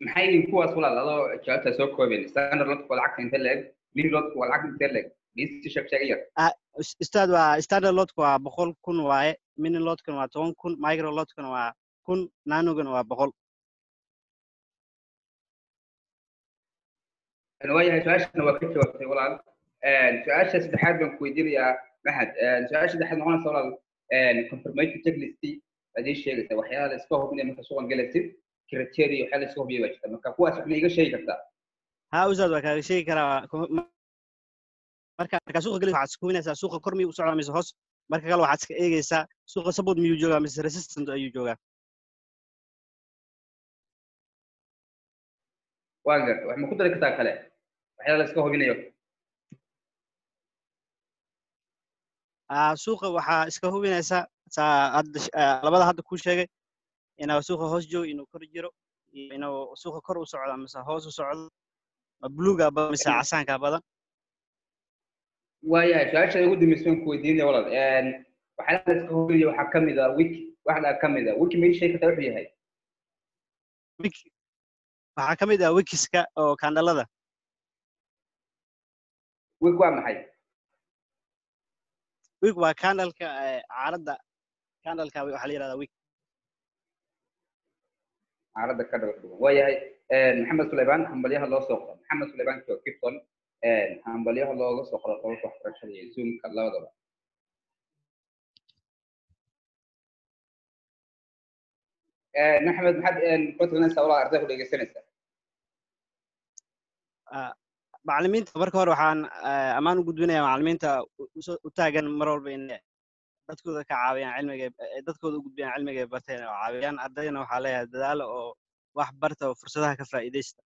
maxay yihiin kuwaas walaal adoo jawaabtaa soo koobeen standard lodka waa lacagta inte leeg mini lodka waa lacagta inte leeg dhiisi sheeg sheeg yar Is- ustaad waa standard lotka waa boqol kun waaye mini lotkana waa toban kun micro lotkana waa kun nanogana waa boqol waayahay su-aashana waa ka jawaabtay walaal su-aasha saddexaad baan ku weydiinayaa mahad su-aasha saddexaad noqonaysa walaal confirmation checklist baad ii sheegaysaa waxyaala la iska hubinaya marka suuqan galaysid criteria waxyaala la iska hubiya baa jirta marka kuwaas waxna iga sheegi kartaa ha ustaad waa kaaga sheegi karaa ko- ma- marka markaa suuqa gelis waxaad hubinaysaa suuqa kor miyuu u socdaa mise hoos marka kale waxaad iska eegaysaa suuqa support miyuu joogaa mise resistant ayuu joogaa waan garta wax ma ku dari kartaa kale waxyaala la iska hubinayo Ah, suuqa waxaa iska hubinaysaa saa hadda sh- ah, labada hadda kuu sheegay inuu suuqa hoos joogo inuu kor jiro iyo inuu suuqa kor u socdo mise hoos u socdo ma buluuga badan mise casaanka badan waayahay su-aasha ugu dambaysa baan ku weydiinaya walaal waxyaala la iska hubinaya waxaa ka mid a wiki waxdaa ka mid a wiki ma ii sheegi kartaa wuxuu yahay Wik- waxaa ka mid ah wikiska oo kandhalada wiki waa maxay wik waa kandhalka eh, caaradda kandhalka waxaa la yihahdaa wik caaradda ka dhawa dhuwan waayahay maxamed suleymaan hambalyaha loo soo qoro maxamed suleymaan jo gibson hambalyaha looga soo qoro qolka waxbarashada iyo zoomka labadaba maxamed maxaad kula talinaysaa walaa arday ku dhegeysanaysaa Ah, macallimiinta marka hore waxaan ah, ammaan u gudbinayaa macallimiinta u- u- u taagan mar walba in dadkooda ka caawiyaan cilmiga eh, dadkooda u gudbiyaan cilmiga ay barteen oo caawiyaan ardayna waxaa leeyahay dadaalo oo wax barta oo fursadaha ka faa'iidaysta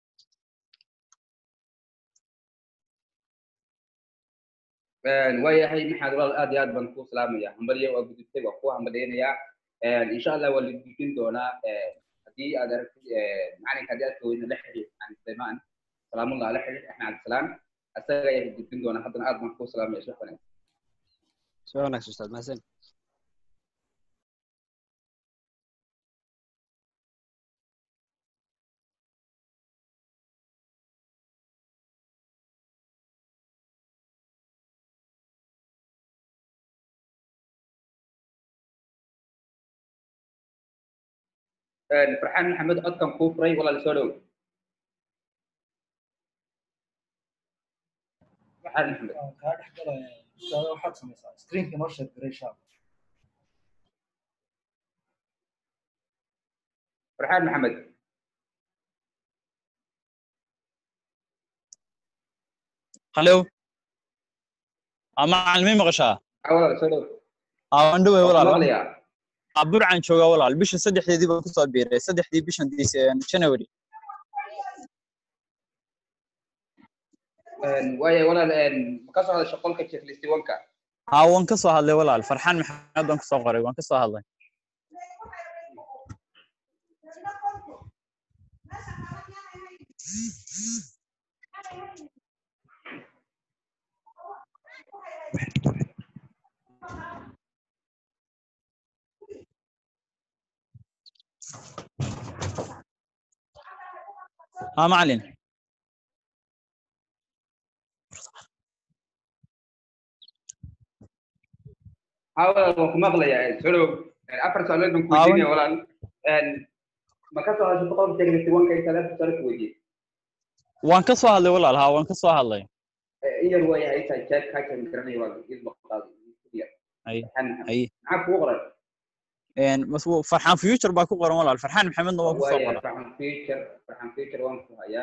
waayahay maxaad walaal aad iyo aad baan kuu salaamaya hambalyo waa gudubtay waa kuu hambalyaynayaa insha allah waa la gudbin doonaa haddii aad aragtid macalinka haddii aad kaweyna la xiriir aan suleymaan salaamullah la xiriir axmed cabdisalaam asaga ayaa gudbin doonaa haddana aad baan kuu salaamaya sheekh wanaagsan soo wanaagsan ustaad mahadsan farxaan maxamed codkan kuu furay walaal soo dhow farxaan maxamed waan kaa dhex galaya ustaada waxaad samaysaa screenka noo sheeg garay shaab farxaan maxamed hallo aa macalimiin maqashaa aa walaal soo dhow aa waan dhowey Waan walaal maqlayaa aa burcan joogaa walaal bisha saddexdeedii baan kusoo biiray saddexdii bishan Dece- january waaya walaal ma ka soo hadasha qolka checklist wanka aa waan ka soo hadlay walaal farxaan maxamed baan kusoo qoray waan ka soo hadlay aa macalin haa walaal waan ku maqlayaa soo dhow afar su'aalood baan ku Aa, weydiinaya walaal ma ka soo hadasha qolka checklist wanka intaad afar su'aalo ku weydiiyey waan ka soo hadlay walaal haa waan ka soo hadlay iyar waaya ay tahay jeeb kaa kan garanaya waa isma qaado Ay, farxaan maxamed ay maxaa kugu qoran een mas wuu- farxaan future baa ku qoran walaal farxaan maxamedna waan ku soo waaya qoray farxan future farxan future waan ku hayaa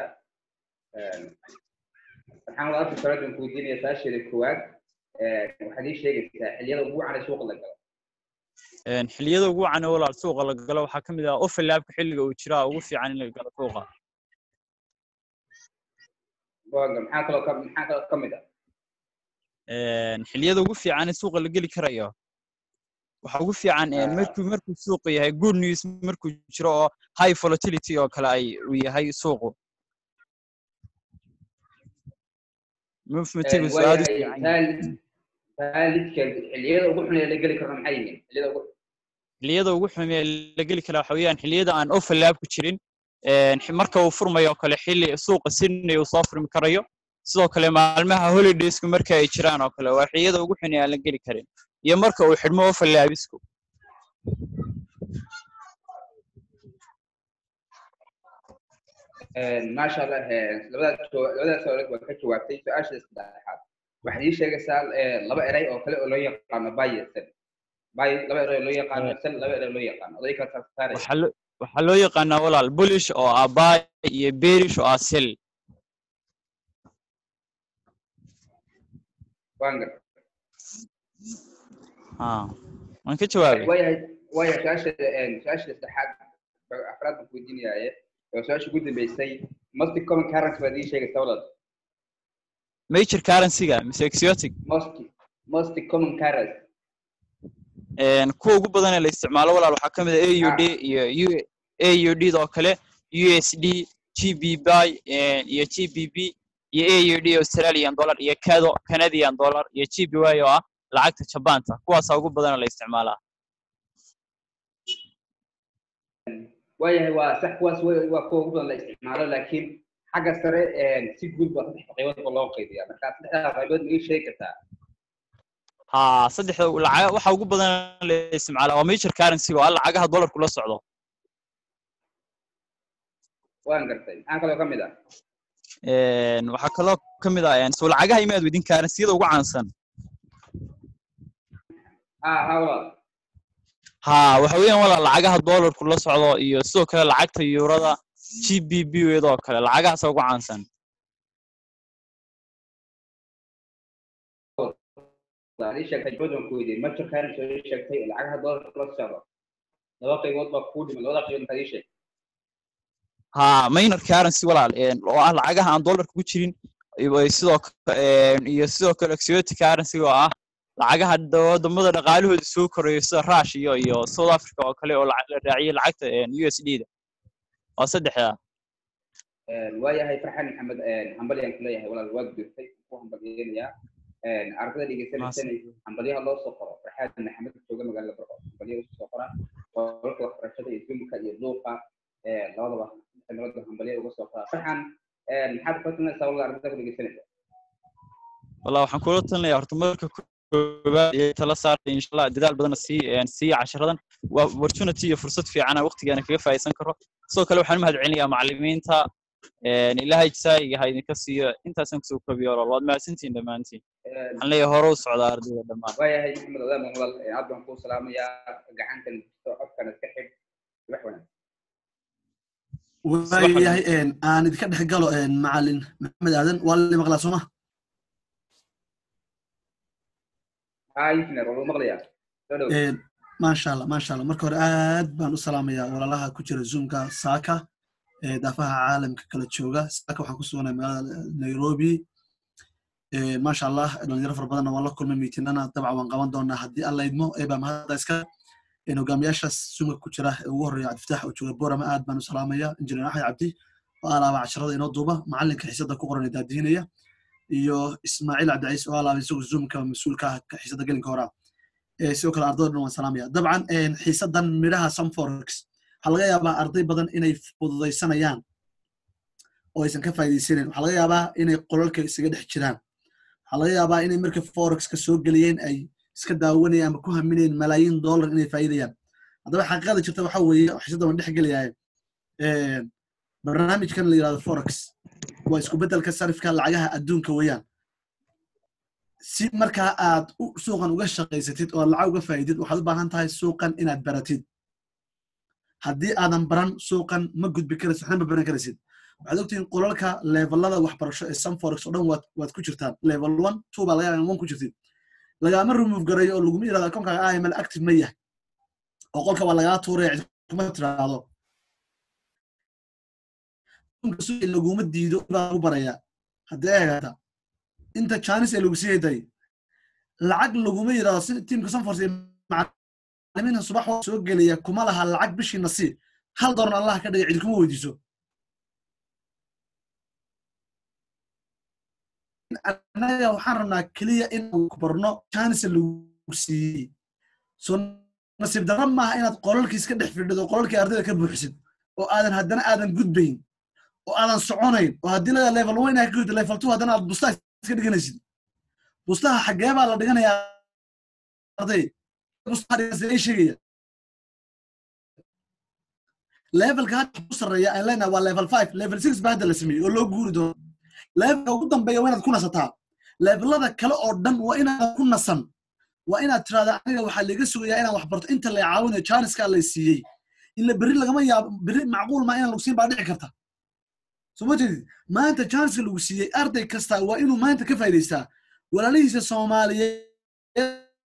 farxan walaal afar su'aalood baan ku weydiinaya saasheeda koowaad waxaad ii sheegaysaa xilliyada ugu wacan ee suuqa la galo een xilliyada ugu wacan ee walaal suuqa la galo waxaa ka mid ah overlapka xilliga uu jiraa ugu fiican in la galo suuqa waaga maxaa kaloo ka maxaa kaloo ka mid ah een xilliyada ugu fiican ee suuqa la geli karayo waxa ugu fiican een Ah. markuu markuu suuqa yahay good news markuu jiro oo high volatility oo kale ay uu yahay suuqu movementigu aad u waayahay fiican yahay. taalid taalidka xilliyada ugu xun ee la geli karna maxay yihiin xilliyada ugu xilliyada ugu xun ee la geli karaa waxa weeyaan xilliyada aan overlap ku jirin een, xi- marka uu furmayo oo kale xilli suuqa sydney uu soo furmi karayo sidoo kale maalmaha holidaysku marka ay jiraan oo kale waa xilliyada ugu xun ee aan la geli karin iyo marka uu xidhmo ofalaabisku maasha allah labadaas jawa- labadaas su'aalood waa ka jawaabtay su-aasha saddexaad waxaad ii sheegaysaa eh, laba eray oo kale oo loo yaqaano buy iyo sell buy laba eray oo loo yaqaano sell laba eray oo loo yaqaano oday kala saarsaaraya waxaa loo waxaa loo yaqaanaa walaal bullish oo ah buy iyo bearish oo ah sell waan gartay ha waan ka jawaabay waayahay waayahay su-aasha eh, su-aasha saddexaad ba- afraad baan kuweydiinayaaye waa su-aasha ugu dambeysay most common currency baad ii sheegaysaa walaal major currency-ga mise exotic most most common currency een, kuwa ugu badan ee la isticmaalo walaal waxaa ka mid ah AUD iyo U- AUD oo kale USD GBP een, iyo GBP iyo AUD Australian dollar iyo CAD Canadian dollar iyo GBY oo ah lacagta Jabaanta kuwaasaa ugu badan ee la isticmaalaa waayahay waa sax kuwaas wa- waa kuwa ugu badan la isticmaalo laakiin xagga sare eh, si guud baa saddex qaybood ba loo qaybiyaa marka saddexdaa qaybood ma ii sheegi kartaa haa saddexda lacaga waxa ugu badan ee la isticmaalaa waa major currency oo ah lacagaha dollarku la socdo waan gartay maxaa kaloo ka mid ah een, waxaa kaloo ka mid ah een, soo lacagaha imaad weydin currency-yada ugu caansan ha ha walaal haa waxa weeyaan walaal lacagaha dollarku la socdo iyo sidoo kale lacagta yuurada GBP iyadoo kale lacagahaasa ugu caansan waad ii sheegtay joodan ku weydiiyey major currency oo ii sheegtay oo lacagaha doolarka kula socdo laba qaybood baa kuu dhiman labada qaybood maxaad ii sheegtay haa minor currency walaal een, oo ah lacagaha aan dollarka ku jirin iyo sidoo ka- een, iyo sidoo kale exotic currency oo ah lacagaha da- wadamada dhaqaalahooda soo koreeyo sida rush iyo iyo south africa oo kale oo lac- la raaciyay lacagta een, USD da waa saddexda waayahay farxan maxamed hambalyaan ku leeyahay walaal waad dirtay ku hambalyeynayaa ardada dhegeysanaysan hambalyaha loo soo qoro farxaan maxamed jooga magaalada barco hambalyaha usoo soo qora qolka waxbarashada iyo dumka iyo duuqa labadaba nabada hambalyaha uga soo qora farxan maxaad kula talinaysaa walaal ardada ku dhegeysanaysa wallah waxaan kula talinayaa horta marka koowaad ee tala saarta insha allah dadaal badana sii een, sii casharadan waa opportunity iyo fursad fiican aan waqtigeena kaga faa'iidaysan karo sidoo kale waxaan u mahadcelinayaa macallimiinta een, ilaahay jasaayiga ha idinka siiyo intaasaan kusoo koobiyo walaal waad mahadsantihiin dhammaantiin waxaan leeyahay hore u socdaa ardayda dhammaan waayahay maxamed odaaman walaal aad baan kuu salaamayaa gacantan jirto codkan iska xidh wax wanaagsan waayahay een, aan idinka dhex galo een, macalin maxamed aadan waa la maqlaa sooma haa injineer waa lagu maqlayaa soo dhow Een, maasha allah maasha allah marka hore aad baan u salaamayaa walaalaha ku jira zoomka saaka ee daafaha caalamka kala jooga saaka waxaan ku sugnay magaalada nairobi Een, maasha allah dhalinyaro fara badanna waan la kulmay miitinana dabcan waan qaban doonaa haddii alla idmo eebaa mahadda iska een, hogaamiyaashaas zoomka ku jira ee ugu horeeya cabdifataax oo jooga borama aad baan u salaamaya injineer axmed cabdi oo alaaba casharada inoo duuba macalinka xiisada ku qoran ee daadihinaya iyo ismaaciil cabdiciis oo alaaba isagu zoomka mas-uulka ah ka xiisada gelinka horaa ee sidoo kale ardayda dhan waan salaamaya dabcan een, xiisadan midhaha sunforex waxaa laga yaabaa arday badan inay fududaysanayaan oo aysan ka faa'iidaysanin waxaa laga yaabaa inay qolalka isaga dhex jiraan waxaa laga yaabaa inay marka forexka soo geliyeen ay iska daawanayaan ama ku haminayeen malaayiin dollar inay faa'iidayaan haddaba xaqiiqada jirta waxa weeye xiisada waan dhex gelayaa barnaamijkan la yidhahdo forex waa isku beddelka sarifka lacagaha adduunka weeyaan si markaa aad u- suuqan uga shaqaysatid oo aad lacag uga faa'iidid waxaad u baahan tahay suuqan inaad baratid haddii aadan baran suuqan ma gudbi karaysid waxna ma baran karaysid waxaad ogtihiin qolalka levelada waxbarasho ee sunforex oo dhan waad waad ku jirtaan level one two baa laga yaabaa one ku jirtid lagaama remove garayo oo laguma yidhahdo akoonkaaga iml active ma yahay oo qolka waa lagaa tuuraya cid kuma tiraahdo akoonka suuqi laguma diido baa lagu barayaa haddii ay hagaata inta janis ee lagu siiyay day lacag laguma yidhahdo si tiimka sunforex ee macalimiinta subax waa soo gelaya kuma laha lacag bishii nasiib hal dooran allah ka dhigay cid kuma weydiiso annaga waxaan rabnaa keliya inaan ku barno janisa lagu siiyey so nasiib darra maaha inaad qolalkii iska dhex fidhido qolalkii ardayda ka buuxisid oo aadan haddana aadan gudbayn oo aadan soconayn oo haddii laga level one aa ka gudto level two haddana aad bustaha iska dhiganaysid bustaha xaggee baa la dhiganayaa arday bustaha dhiganaysa sheegaya levelka hadda ku sarreeya aan leenahay waa level five level six baa hadda la sameeyey oo loo guuri doono levelka ugu dambeeya waa inaad ku nasataa levelada kale oo dhan waa inaad ku nasan waa inaad tirahda aniga waxaa laga sugayaa inaan wax barto inta la caawinayo janiskaa lay siiyey ila berri lagama yaabo berri macquul maa inaan lagu siin baa dhici karta soo ma jeedid maanta janiska lagu siiyey arday kasta waa inuu maanta ka faa'idaystaa walaalihiisa soomaaliyeed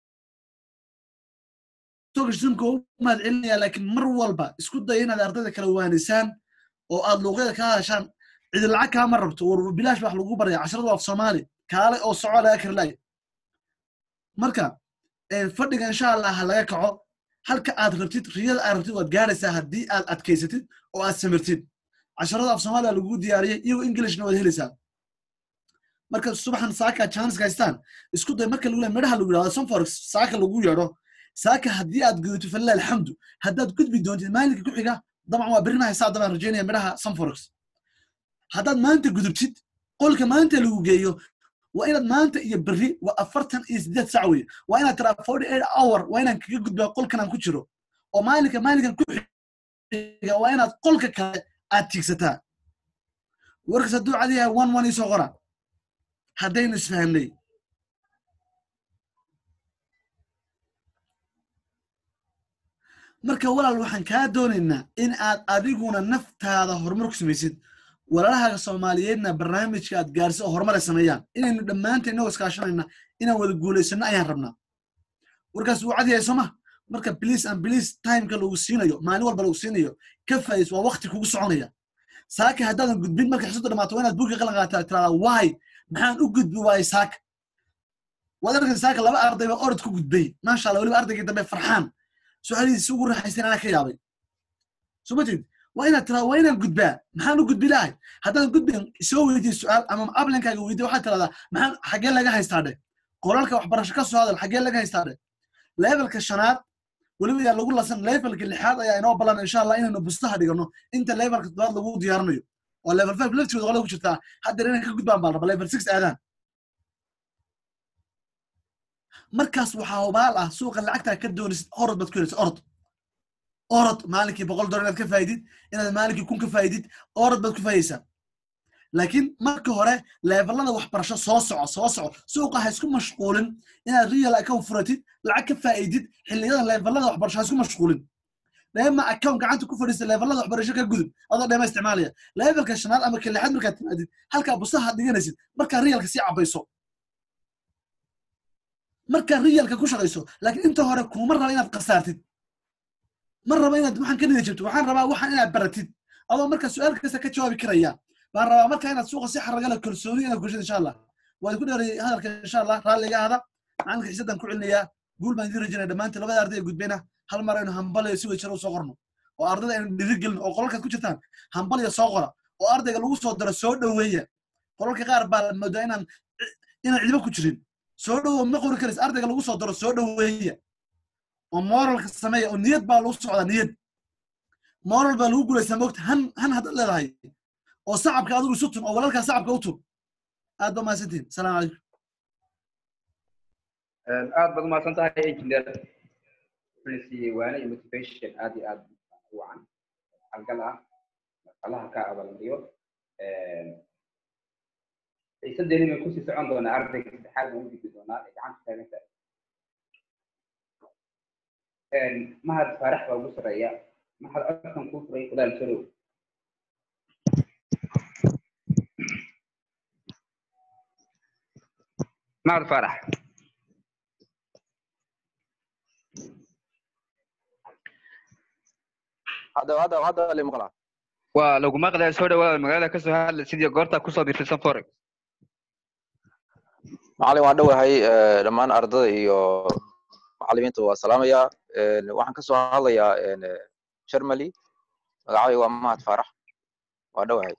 sumka u mahad celinaya laakiin mar walba isku daya inaad ardayda kala waanisaan oo aad luuqyada ka hadashaan cidi lacag kaama rabto war bilaash wax lagu baraya casharada waa af soomaali kaale oo soco laga karlaaya marka fadhiga insha allah ha laga kaco halka aad rabtid riyada aad rabtid waad gaaraysaa haddii aad adkaysatid oo aad samirtid casharada af soomaaliya lagu diyaariyey iyagoo englishna waad helaysaa marka subaxan saaka janiska haystaan isku day marka lagu leeyahay midhaha lagu yidhahdo sunforex saaka lagu yeedho saaka haddii aad gudato falilah alxamdu haddaad gudbi doontid maalinka ku xiga dabcan waa berrina haysaa dabaan rajaynaya midhaha sunforex haddaad maanta gudubtid qolka maanta lagu geeyo waa inaad maanta iyo berri waa afartan iyo siddeed sac weye waa inaad tiraa forty eight hour waa inaan kaga gudbaa qolkan aan ku jiro oo maalinka maalinkan ku xiga waa inaad qolka kale aad tiigsataa warkas hadduu cadi yahay one one isoo qora haddaynu isfahamnay marka walaal waxaan kaa doonaynaa in aad adiguna naftaada horumar ku samaysid walaalahaaga soomaaliyeedna barnaamijka aad gaarsi oo horumar ay sameeyaan inaynu dhammaanteen inagoo iskaashanayna inaan wada guulaysano ayaan rabnaa warkaas wuu cadyahay sooma marka bliis an bliis timeka lagu siinayo maalin walba lagu siinayo ka faa'is waa wakti kugu soconaya saaka haddaadan gudbin marka xisada dhamaato waa inaad buugga qalan qaataa tiradaa waay maxaan u gudbi waayey saaka waad arkaysa saaka laba arday baa orod ku gudbay maasha allah weliba ardaygii dambe farxaan su-aalihiisi ugu raaxaysan anaa ka yaabay soo ma jeed waa inaad tiraa waa inaan gudbaa maxaan u gudbi lahay haddaadan gudbin soo weydiye su-aal ama ablinkaaga weydiye waxaad tiradaa maxaan xaggee laga haystaa dhe qolalka waxbarasho ka soo hadal xaggee laga haystaa dhe levelka shanaad weliba yaa lagu lasan levelka lixaad ayaa inoo ballan insha allah inaynu bustaha dhigano inta levelka toddobaad lagu diyaarinayo oo level five laftigooda qolada ku jirtaa haddeer inay ka gudbaan baan raba level six aadaan markaas waxaa hubaal ah suuqa lacagtaa ka doonisid orod baad ku helaysa orod orod maalinkii boqol dolar inaad ka faa'idid inaad maalinkii kun ka faa'idid orod baad ku faa'idaysaa laakiin marka hore levelada waxbarasho soo soco soo soco suuqa ha isku mashquulin inaad real account furatid lacag ka faa'idid xilliyada levelada waxbarasho ha isku mashquulin dheema account gacanta ku fadhiista levelada waxbarasho ka gudub adoo dheema isticmaalaya levelka shanaad ama kalixaad markaad timaadid halkaa busaha dhiganaysid markaa realka sii cabayso markaa realka ku shaqayso laakiin inta hore kuma raba inaad khasaartid ma raba inaad waxaan ka nida jabto waxaan rabaa waxaan inaad baratid adoo marka su-aal kasta ka jawaabi karaya baan rabaa marka inaad suuqa si xaragala kalsooni inaad gulshid insha allah waa ku dheeray hadalka insha allah raalliga ahda macalinka xiisadan ku celinayaa guul baan idin rajinaya dhammaantiin labada arday ee gudbayna hal mar aynu hambalayo si wejaro soo qorno oo ardayda aynu dhiirigelin oo qolalkaad ku jirtaan hambaliya soo qora oo ardayga lagu soo daro soo dhoweeya qolalka qaar baa la moodaa inaan inaan cidiba ku jirin soo dhowo ma qori karaysa ardayga lagu soo daro soo dhoweeya oo moralka sameeya oo niyad baa lagu socdaa niyad moral baa lagu gulaysaa moogta han han haddaad leedahay oo sacabka adigu isu tun oo walaalkaa sacabka u tun aad ba mahadsantihin asalaamu calaykum aad baad umahadsan tahay engineer wuxuuna siiyey waana iyo motivation aad iyo aad u wacan halgal ah allaha ka abaalmariyo xiisadeeni bay kusii socon doonaa ardayga saddexaad baan u gudbi doonaa ee gacanta taaganta mahad faarax baa ugu sarreeya mahad codkan kuu furay walaal solow mahad faarax hadda hadda hadda li maqlaa waa lagu maqlaya soo dhawaada magaalada kasoo hadla sidii goorta kusoo dirtay safore macalin waan dhowahay dhammaan ardada iyo macalimiinta waa salaamayaa waxaan kasoo hadlayaa sharmali magacay waa mahad faarax waa dhowahay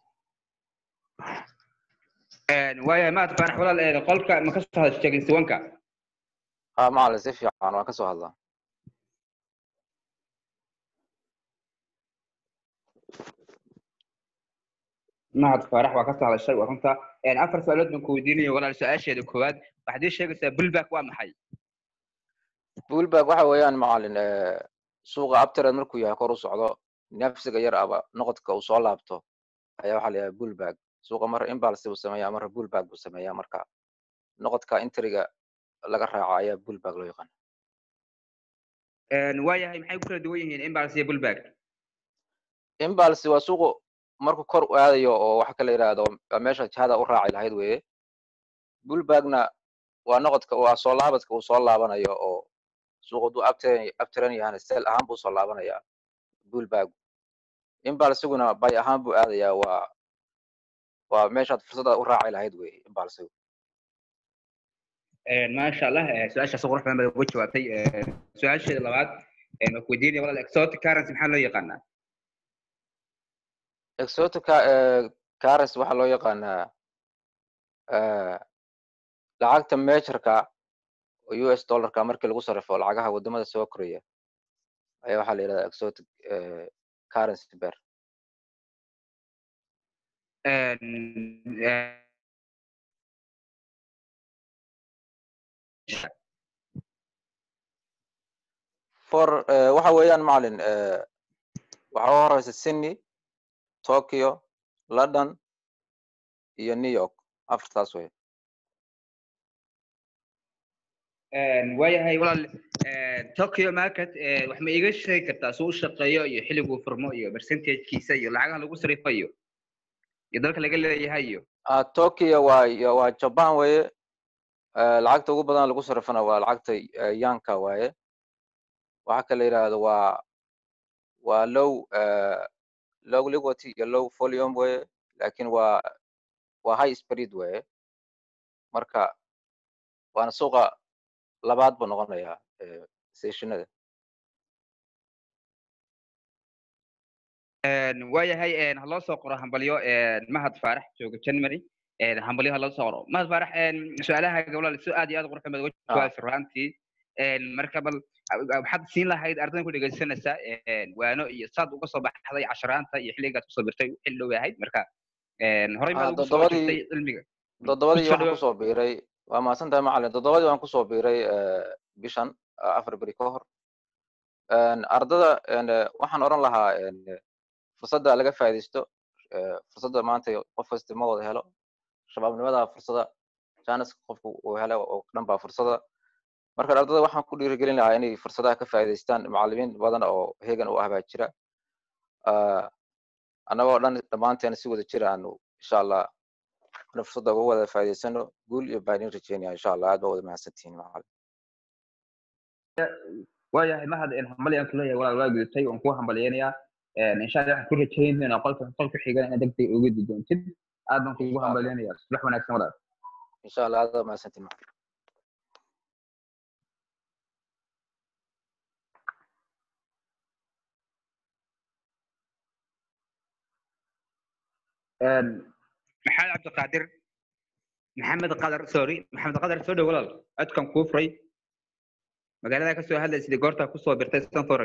waayahay mahad faarax walaal qolka ma kasoo hadasho sheegin siwanka ha macalin si fiican waan kasoo hadlaa mahad faarax waa ka soo hadashay waa runta afar su-aalood baan ku weydiinayo walaal su-aasheeda koowaad waxaad ii sheegaysaa bullback waa maxay bullback waxa weeyaan macalin suuqa abtired markuu yahay kor u socdo nafsiga yar aba noqodka uu soo laabto ayaa waxaa la yidhaha bullback suuqa mar imbalse buu sameeyaa marra bullback buu sameeyaa marka noqodka intriga laga raaco ayaa bullback loo yaqaan waayahay maxay ku kala duwan yihiin imbalse iyo bullback imbalse waa suuqu markuu kor u aadayo oo waxa kala yidhaahdo meesha jihada u raaci lahayd weeye bullbackna waa noqodka waa soo laabadka uu soo laabanayo oo suuq hadduu abtiran abtiran yahana sel ahaan buu soo laabanayaa bullback imbalsiguna bay ahaan buu aadayaa waa waa meeshaad fursadaad u raaci lahayd weeye imbalsigu maasha allah su-aashaas qurux badan baad uga jawaabtay su-aasheeda labaad waa ku weydiinaya walaal exotic currency maxaa loo yaqaanaa exotic currency waxaa loo yaqaanaa lacagta mejarka oo u s dollarka markii lagu sarrifo lacagaha wadamada soo koraya ayaa waxaa la yidhahdaa exotic currency bear for waxa weeyaan macalin waxaa u horeysa sydney tokyo london iyo new york afartaas wey waayahay walaal tokyo market wax ma iga sheegi kartaa suu u shaqeeyo iyo xilliguu furmo iyo percentagekiisa iyo lacagaha lagu sarifayo iyo dalka laga leeyahay iyo tokyo waa waa japan weeye lacagta ugu badan lagu sarifana waa lacagta yanka waaye waxa kala yidhaahdo waa waa low low liquidity iyo low volume weye lakin waa waa high speed weye marka waana suuqa labaad buu noqonayaa stationada waayahay ha loo soo qoro hambalyo mahad faarax jooga january hambalyo ha loo soo qoro mahad faarax su-aalaha walaal si aad iyo aad qurux badan uga jawaabtay runtii marka bal waxaad siin lahayd ardayda ku dhegaysanaysaa waano iyo saad uga soo baxday casharaanta iyo xilligaad kusoo birtay xilli dhow ahayd marka horey maad ugu soo jirtay cilmiga toddobadii waxaan kusoo biiray waa mahadsan tahay macalin toddobadii waan kusoo biiray bishan afar beri ka hor ardada waxaan odhan lahaa fursadda laga faa'iidaysto fursadda maanta qof kasta ma wada helo shabaabnimada fursada janiska qofku uu helo oo dhan baa fursada marka ardada waxaan ku dhiirigelin lahaa inay fursadaha ka faa'iidaystaan macallimiin badan oo hegan u ah baa jira annagoo dhan dhammaanteen si wada jira aanu insha allah ana fursadda uga wada faa'iidaysano guul iyo baan idin rajeynaya insha allah aad baa wada mahadsantihiin macallin waayahay mahad hambali aan kuleeyahay walaal waa gudubtay waan kuu hambaliyeynayaa insha allah waxaan ku rajaynaynaa qolka qolka xigana inaad degdeg uga di doontid aad baan kuugu hambaliyeynayaa subax wanaagsan walaal insha allah aad baa mahadsantihiin macallin maxamed cabdiqaadir maxamed qadar sorry maxamed qadar soo dhow walaal codkan kuu furay magaalada ka soo hadlaysid goortaa kusoo birtay stanforex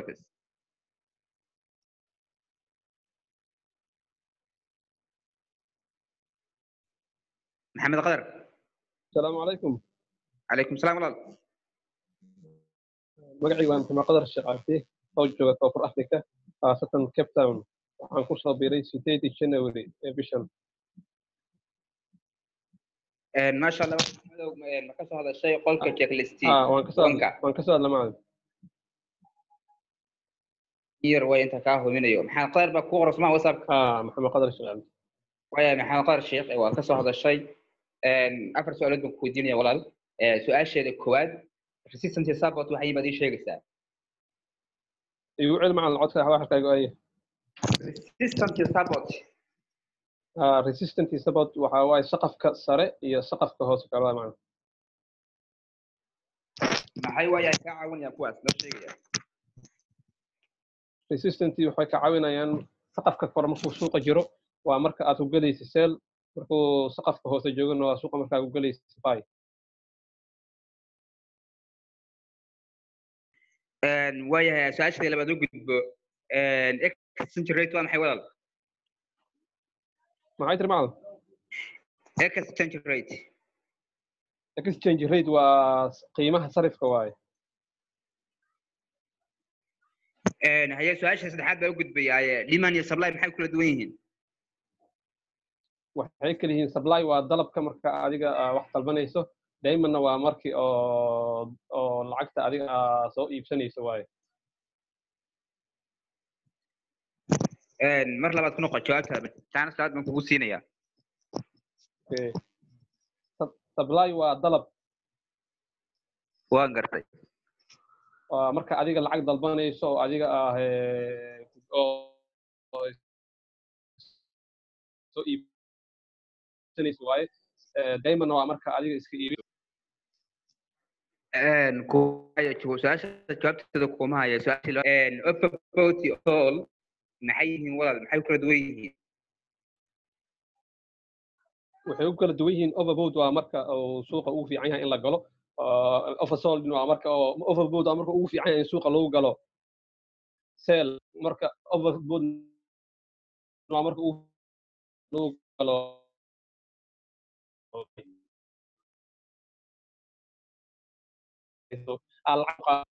maxamed qadar السلام عليكم calaykum salaam walaal magacaygu waa maxamed qadar sheekh cabdi oo jooga koonfur africa khaasatan cape town waxaan ku soo biiray sideedii january ee bishan maasha allah maxamedow ma ka soo hadashay qolka checklist Ah, waan ka soo wanka waan ka soo hadla macalin yar way inta kaa hubinayo maxamed qadar baa kuu qorasmaa whatsapp ah maxamed qadar sheekh cabdi waya maxamed qadar sheekh waa ka soo hadashay afar su-aalood baan ku weydiinaya walaal su-aasheeda koowaad resistance support waxay imaad ii sheegaysaa igu celi macalin codka waxalkaygu ay resistance support ah resistant support waxa waaye saqafka sare iyo saqafka hoose kalada macalin maxay waayaa kaa caawinayaan kuwaas loo sheegaya resistant waxay ka caawinayaan saqafka kore markuu suuqa jiro waa marka aad ku gelaysa seel markuu saqafka hoose joogana waa suuqa markaa ku gelaysa buy waayahay su-aasheeda labaad u gudbo exchange rate waa maxay walaal maxay tiri macalin exchange rate exchange rate waa qiimaha sarifka waaye Een, haye su-aasha saddexaad baa u gudbayaaye demand iyo supply maxay kula duwan yihiin waxay kala yihiin supply waa dalabka marka adiga aa wax dalbanayso diamondna waa markii oo oo lacagta adiga aa soo iibsanayso waaye Een, mar labaad ku noqo jawaabtaada taana salaad baan kugu siinayaa Okay. Sup- supply waa dalab waan gartay waa marka adiga lacag dalbanayso oo adiga ah ee, oo oo soo iibsanayso waaye Eh, diamondna waa marka adiga iska iibi Een, ku- haye, jawa- su-aasha jawaabteeda kuma haya su-aashii loo- een, overbought all maxay yihiin walaal maxay kula duwan yihiin waxay u kala duwan yihiin overboard waa marka uu suuqa ugu fiican yahay in la galo Uh, oversold waa marka oo overboard waa marka ugu fiican yahay in suuqa lagu galo sell marka overboard waa marka ugu lagu galo Ah, lacag qaa-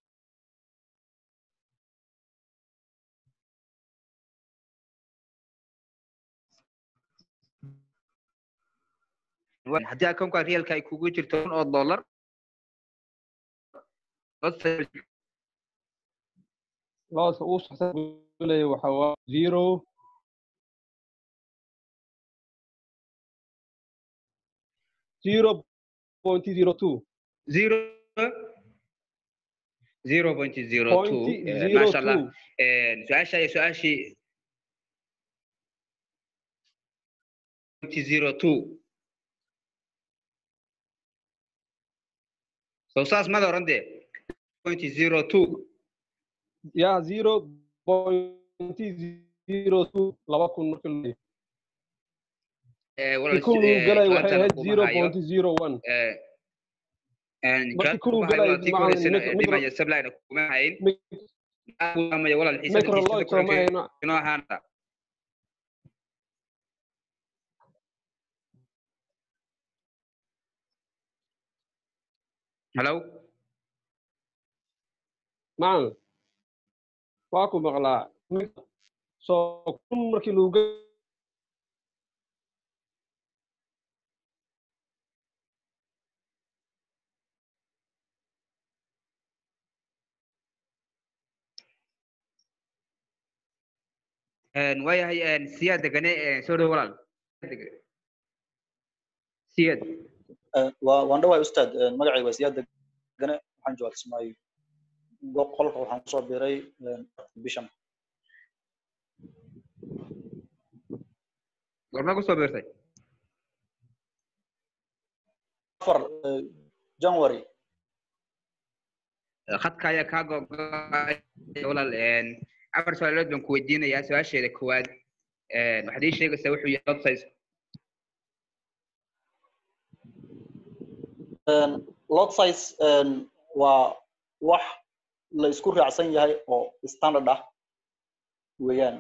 Wa- haddii akoonka realka ay kugu jirto kun oo dollar looska ugu saxsan buu leeyahay waxa waa zero zero point zero two zero zero point zero two point Eh, zero maasha allah two Een, su-aasha iyo su-aashii point zero two so saas mada oran dee point zero two ya zero point zero two laba kun marka loo leeyahay Eh, walaal, kun eh, uu galay waxay jawaabtana ahayd kuma zero hayo. point zero one Eh, een, markii jawaabta kun uu kuma hayo, galay walaal, tii ka macalin horeysana, micro- eh, micro- dhimaya supplyna kuma hayn mic- Waamaya, walaal, xiisada- xiisada microloid sooma kulankeeda hayno inoo ahaanta hello macalin waa ku maqlaa mic- soo kun markii lagu galay Een, waayahay een, siyaad degane een, soo dhow walaal siyaad waan dhawahay ustaad magacayga waa siyaad degane waxaan joogaa kismaayo qolka waxaan kusoo biiray bishan gorma kusoo biirtay afar january khadka ayaa kaa gogoay walaal een, afar su-aalood baan ku weydiinayaa su-aasheeda koowaad een, waxaad ii sheegaysaa wuxuu yahay lot size lot size waa wax la isku raacsan yahay oo standard ah weeyaan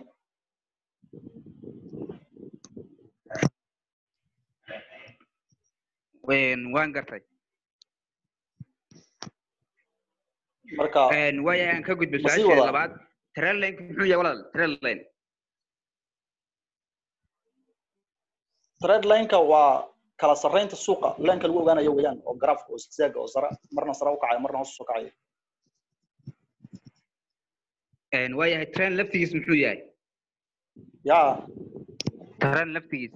Een, waan gartay marka Een, waayahay aan ka gudbo Ma sii su-aasheeda wadaa? labaad trailinka muxuu yahay walaal trailine trade lineka waa kala sarreynta suuqa leenka lagu ogaanayo weeyaan oo garaafka oo zigzag oo sare marna sare u kacayo marna hoos usoo kacayo Een, waayahay train laftigiis muxuu yahay ya train laftigiis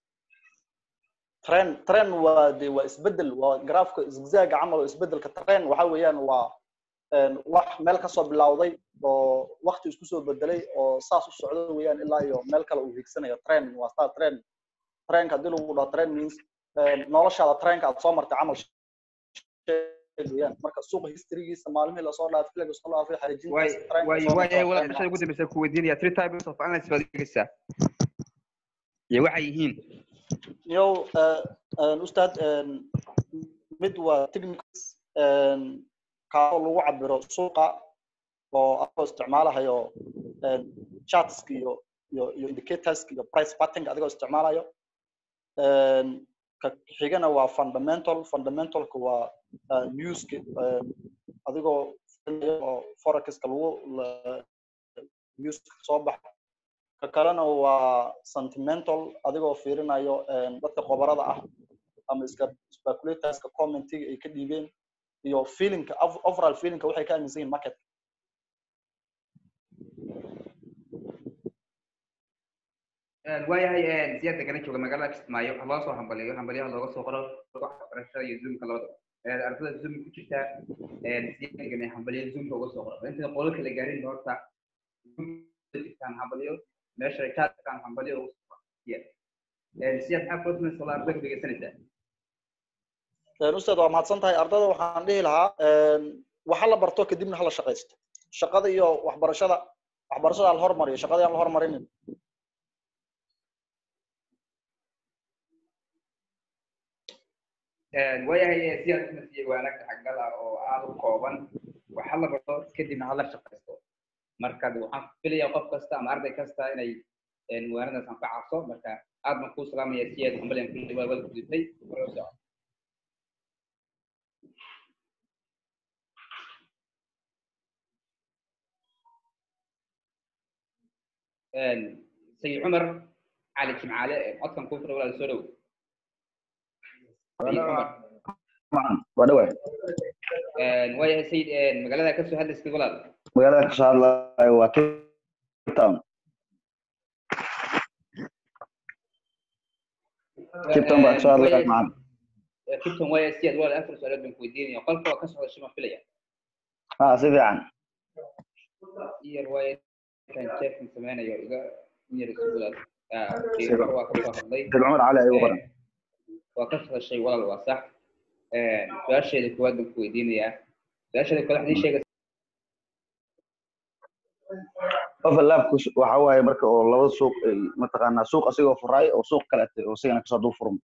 tren tren waa de waa isbedel waa garaafka zigzaga camal oo isbedelka tren waxa weeyaan waa een, wax meel kasoo bilowday oo wakti isku soo bedelay oo saas u socdo weeyaan ilaa iyo meel kale uu hiigsanayo tren waa star tren trenka haddii lagu dhaho tren means een, noloshaada trenka aad soo martay camal sheeg weeyaan marka suuqa historygiisa maalmihii lasoo dhaafay xilliga lasoo dhaafay waay xariijintaas trenka waay soo waayahay martay walaal waa meesha ugu dambeysa ku weydiinaya three types of analysis baad eegaysaa iyo waxay yihiin yow eh, een, ustaad een, mid waa techniques een, kaasoo lagu cabiro suuqa oo adigoo isticmaalahayo een, chartska iyo iyo iyo indicatorska iyo price patterning adigoo isticmaalayo ka xigana waa fundamental fundamentalka waa newska adigoo oo forexka lagu newska soo baxa ka kalena waa sentimental adigoo fiirinayo dadka qobarada ah ama iska speculatorska commentiga ay ka dhiibeen iyo feelingka overall feelingka waxay ka aaminsan yihin market waayahay siyaad degana jooga magaalada kismaayo waxa loo soo hambaliyo hambaliyaha looga soo qoro waxbarashada iyo zoomka labadaba ardada zoom ku jirta siyaad degana hambaliyo zoomka uga soo qoro inta qolo kala gaarin horta jirtaan hambaliyo meesha chaatkan hambaliyo uga soo qoro siyaad maxaa kula tumaysa wala ardada ku dhegeysanaysaa ustaad waa mahadsan tahay ardada waxaan dhihi lahaa waxa la barto kadibna hala shaqaysto shaqada iyo waxbarashada waxbarashada la hormariyo shaqada aan la hormarinin waayahay siyaad nasiye waanag xaggal ah oo aada u kooban waxa la barto kadibna hala shaqaysto marka waxaan filayaa qof kasta ama arday kasta inay waanadaas anfacayso marka aad baan kuu salaamaya siyaad hambaliyan kulli waa wada gudubtay hore u soco sayid cumar cali jimcaale codkan kuu fura walaal soo dhow waa dhawaay waayahay sayid magaalada kasoo hadlaysid walaal magaalada kasoo hadlayo waa cape town cape town baa kasoo hadlaya macaan kibton waaya siyaad walaal afar su-aalood baan ku weydiinaya qolka waa ka socda shima filaya ha si fiican yar waaya kan jeefkan sameynayo iga yar isu walaal cumar waa kasoo hadlay sid cumar cali ayuu qoran waa ka hadashay walaal waa sax su-aasheeda koowaad baan ku weydiinayaa su-aasheeda koowaad waxdii sheegay overlapku waxa waaye marka oo labada suuq ay mataqaanaa suuq asigoo furaay oo suuq kale oo isigana kasoo dul furmo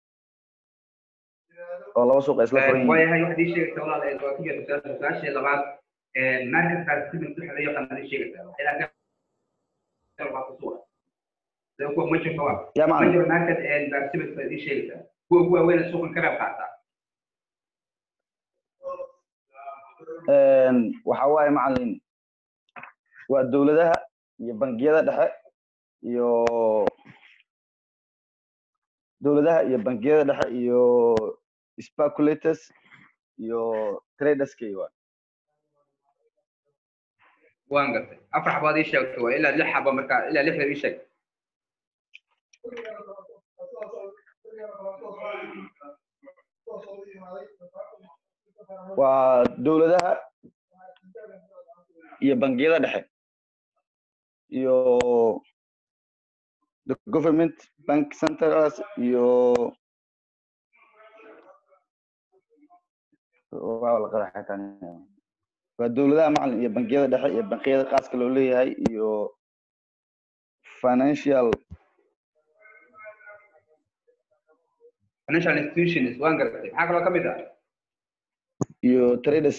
oo laba suuq ay isla furan yihiin waayahay waxdii sheegaysa walaal ee waa ku jirta su-aasheeda labaad marketkaas sidin waxa loo yaqaan adii sheegaysa ilaa waa ku suura sida kuwa majorka waa yaa macna major market participants baa adii sheegaysa kuwa kuwa weyn suuqan ka qayb qaata waxa waaye macalin waa dowladaha iyo bangiyada dhexe iyo dowladaha iyo bangiyada dhexe iyo speculators iyo traderskay waa waan gartay afar xabaad ii sheegtay waa ilaa lix xaba marka ilaa lixda ii sheeg waa dowladaha iyo bangiyada dhexe iyo the government bank centers iyo waa la qada xataan waa dowladaha macalin iyo bangiyada dhexe iyo bangiyada qaaska loo leeyahay iyo financial financial institutions waan gartay maxaa kaloo ka mid ah iyo traders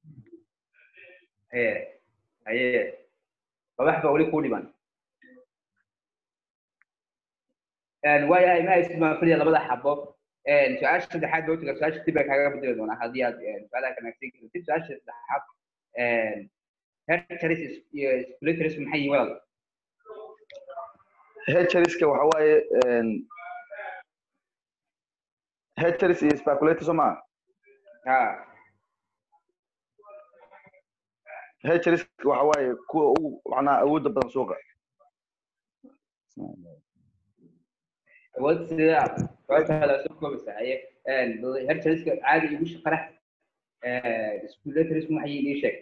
haye haye wax baa weli kuu dhiman waayahay ma haysid baan filaya labada xabo su-aasha saddexaad baa utiga su-aasha dib baa kaaga bedeli doonaa haddii aad su-aalaha kanaagsan kartid su-aasha saddexaad hercharis iyo spliters maxay yihiin walaal hedgeriska waxa waaye hedgeris iyo speculators soo maa ha hedgeriska waxa waaye kuwa ugu macnaha awoodda badan suuqa awood sidee ah su-aasha soo koobaysa haye herchariska caadi igu shaqara spliters maxay yihiin ii sheeg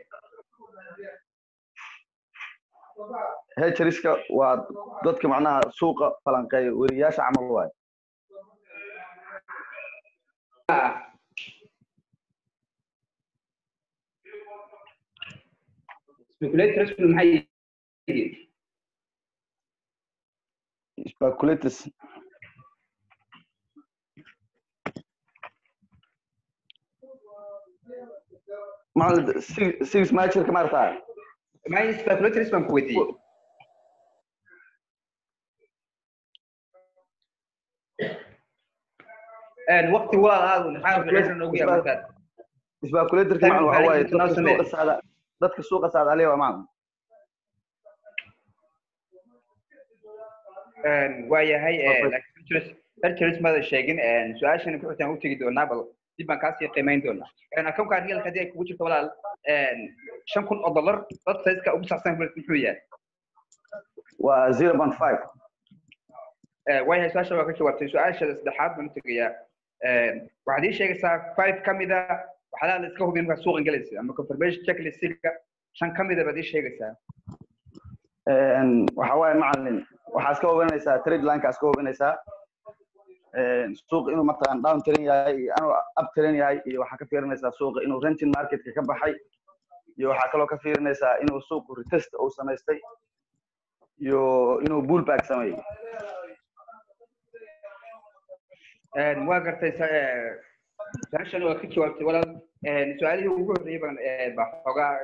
hedgeriska waa dadka macnaha suuqa falanqeeya weriyaasha camal waaye speculators maxay yihiin speculators macalin six six matcher ka maartaa maxay speculators baan ku weydiiyey waqti walaal aad maxaa ficilsan noogu yahay markaad isbaakuleetarka macna waxa waaye dadka suuqa saada dadka suuqa saada aliya waa macna waayahay hercules mada sheegin su-aashana ku xitaan u tegi doonaa bal dib baan kaasii qiimayn doonaa akoonka real haddii ay kugu jirto walaal shan kun oo dollar dadka sayska ugu saabsan muxuu yahay waa zero point five waayahay su-aasha waa ka jawaabtay su-aasha saddexaad baan u tegayaa waxaad ii sheegaysaa five ka mida waxyaalaha la iska hubiya markaa suuqan galaysa ama confirmation checklistga shan ka mida baad ii sheegaysaa waxa waaye macalin waxaa iska hubinaysaa trade lineka iska hubinaysaa suuq inuu mataqaan down tiran yahay iyo inuu up tiran yahay iyo waxaa ka fiirinaysaa suuqa inuu renting marketka ka baxay iyo waxaa kaloo ka fiirinaysaa inuu suuqu retest uu samaystay iyo inuu bullback sameeyey waa gartay su-aashan waa ka jawaabtay walaal su-aalihii ugu horreeyay baan baa xoogaa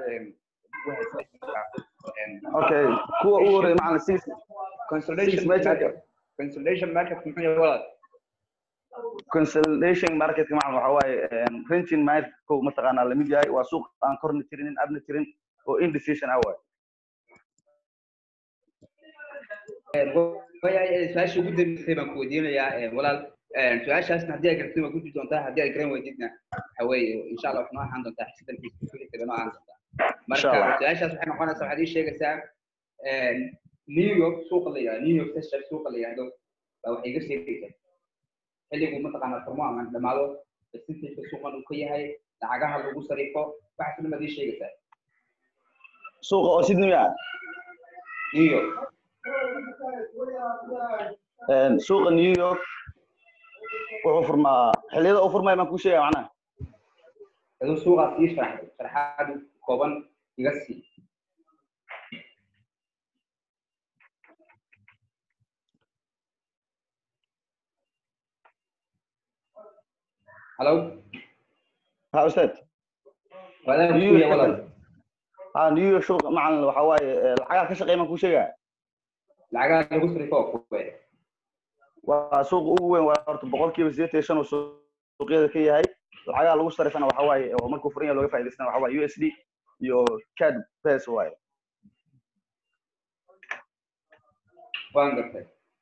okay kuwa ugu horreeya macalin six consolidation market consolidation market muxuu yahay walaal consolidation marketka macalin waxa waaye renting marketku mataqaanaa lamid yahay waa suuq aan korna tirinin abna tirin oo indecision ah waaye waayahay su-aasha ugu dambeysay baan ku weydiinayaa walaal su-aashaasna haddii ay garatid waa gudbi doontaa haddii ay garan weydidna waxa weeye insha allah waxnoo ahaan doontaa xisidankiisa kuxigtada noo ahaan doontaa marka su-aashaas waxay noqonaysaa waxaad ii sheegaysaa new york suuqa la yihahdo new york session suuqa la yihahdo baa waxay iga sheegaysaa xilligu mataqaanaa furmo ama dhamaado percentageka suuqan uu ka yahay lacagaha lagu sariifo waxaas dhan baad ii sheegaysaa suuqa oo sydney ah new york suuqa new york wuxuu furmaa xilliyada uu furmaya baan kuu sheegaya macnaha aduu suuqaas ii sharaxday sharaxaad kooban iga sii halo ha ustaad wadaad kuya walaal ha new york suuqa macalin waxa waaye lacagaha ka shaqeeya baan kuu sheegaya lacagaha lagu sarifo kuwe waa suuqa ugu weyn waa horta boqolkiiba sideetan iyo shan uu suuqyada ka yahay lacagaha lagu sarifana waxa waaye oo markuu furan yahay looga faa'idaystana waxa waaye u s d iyo cad bes waaye waan gartay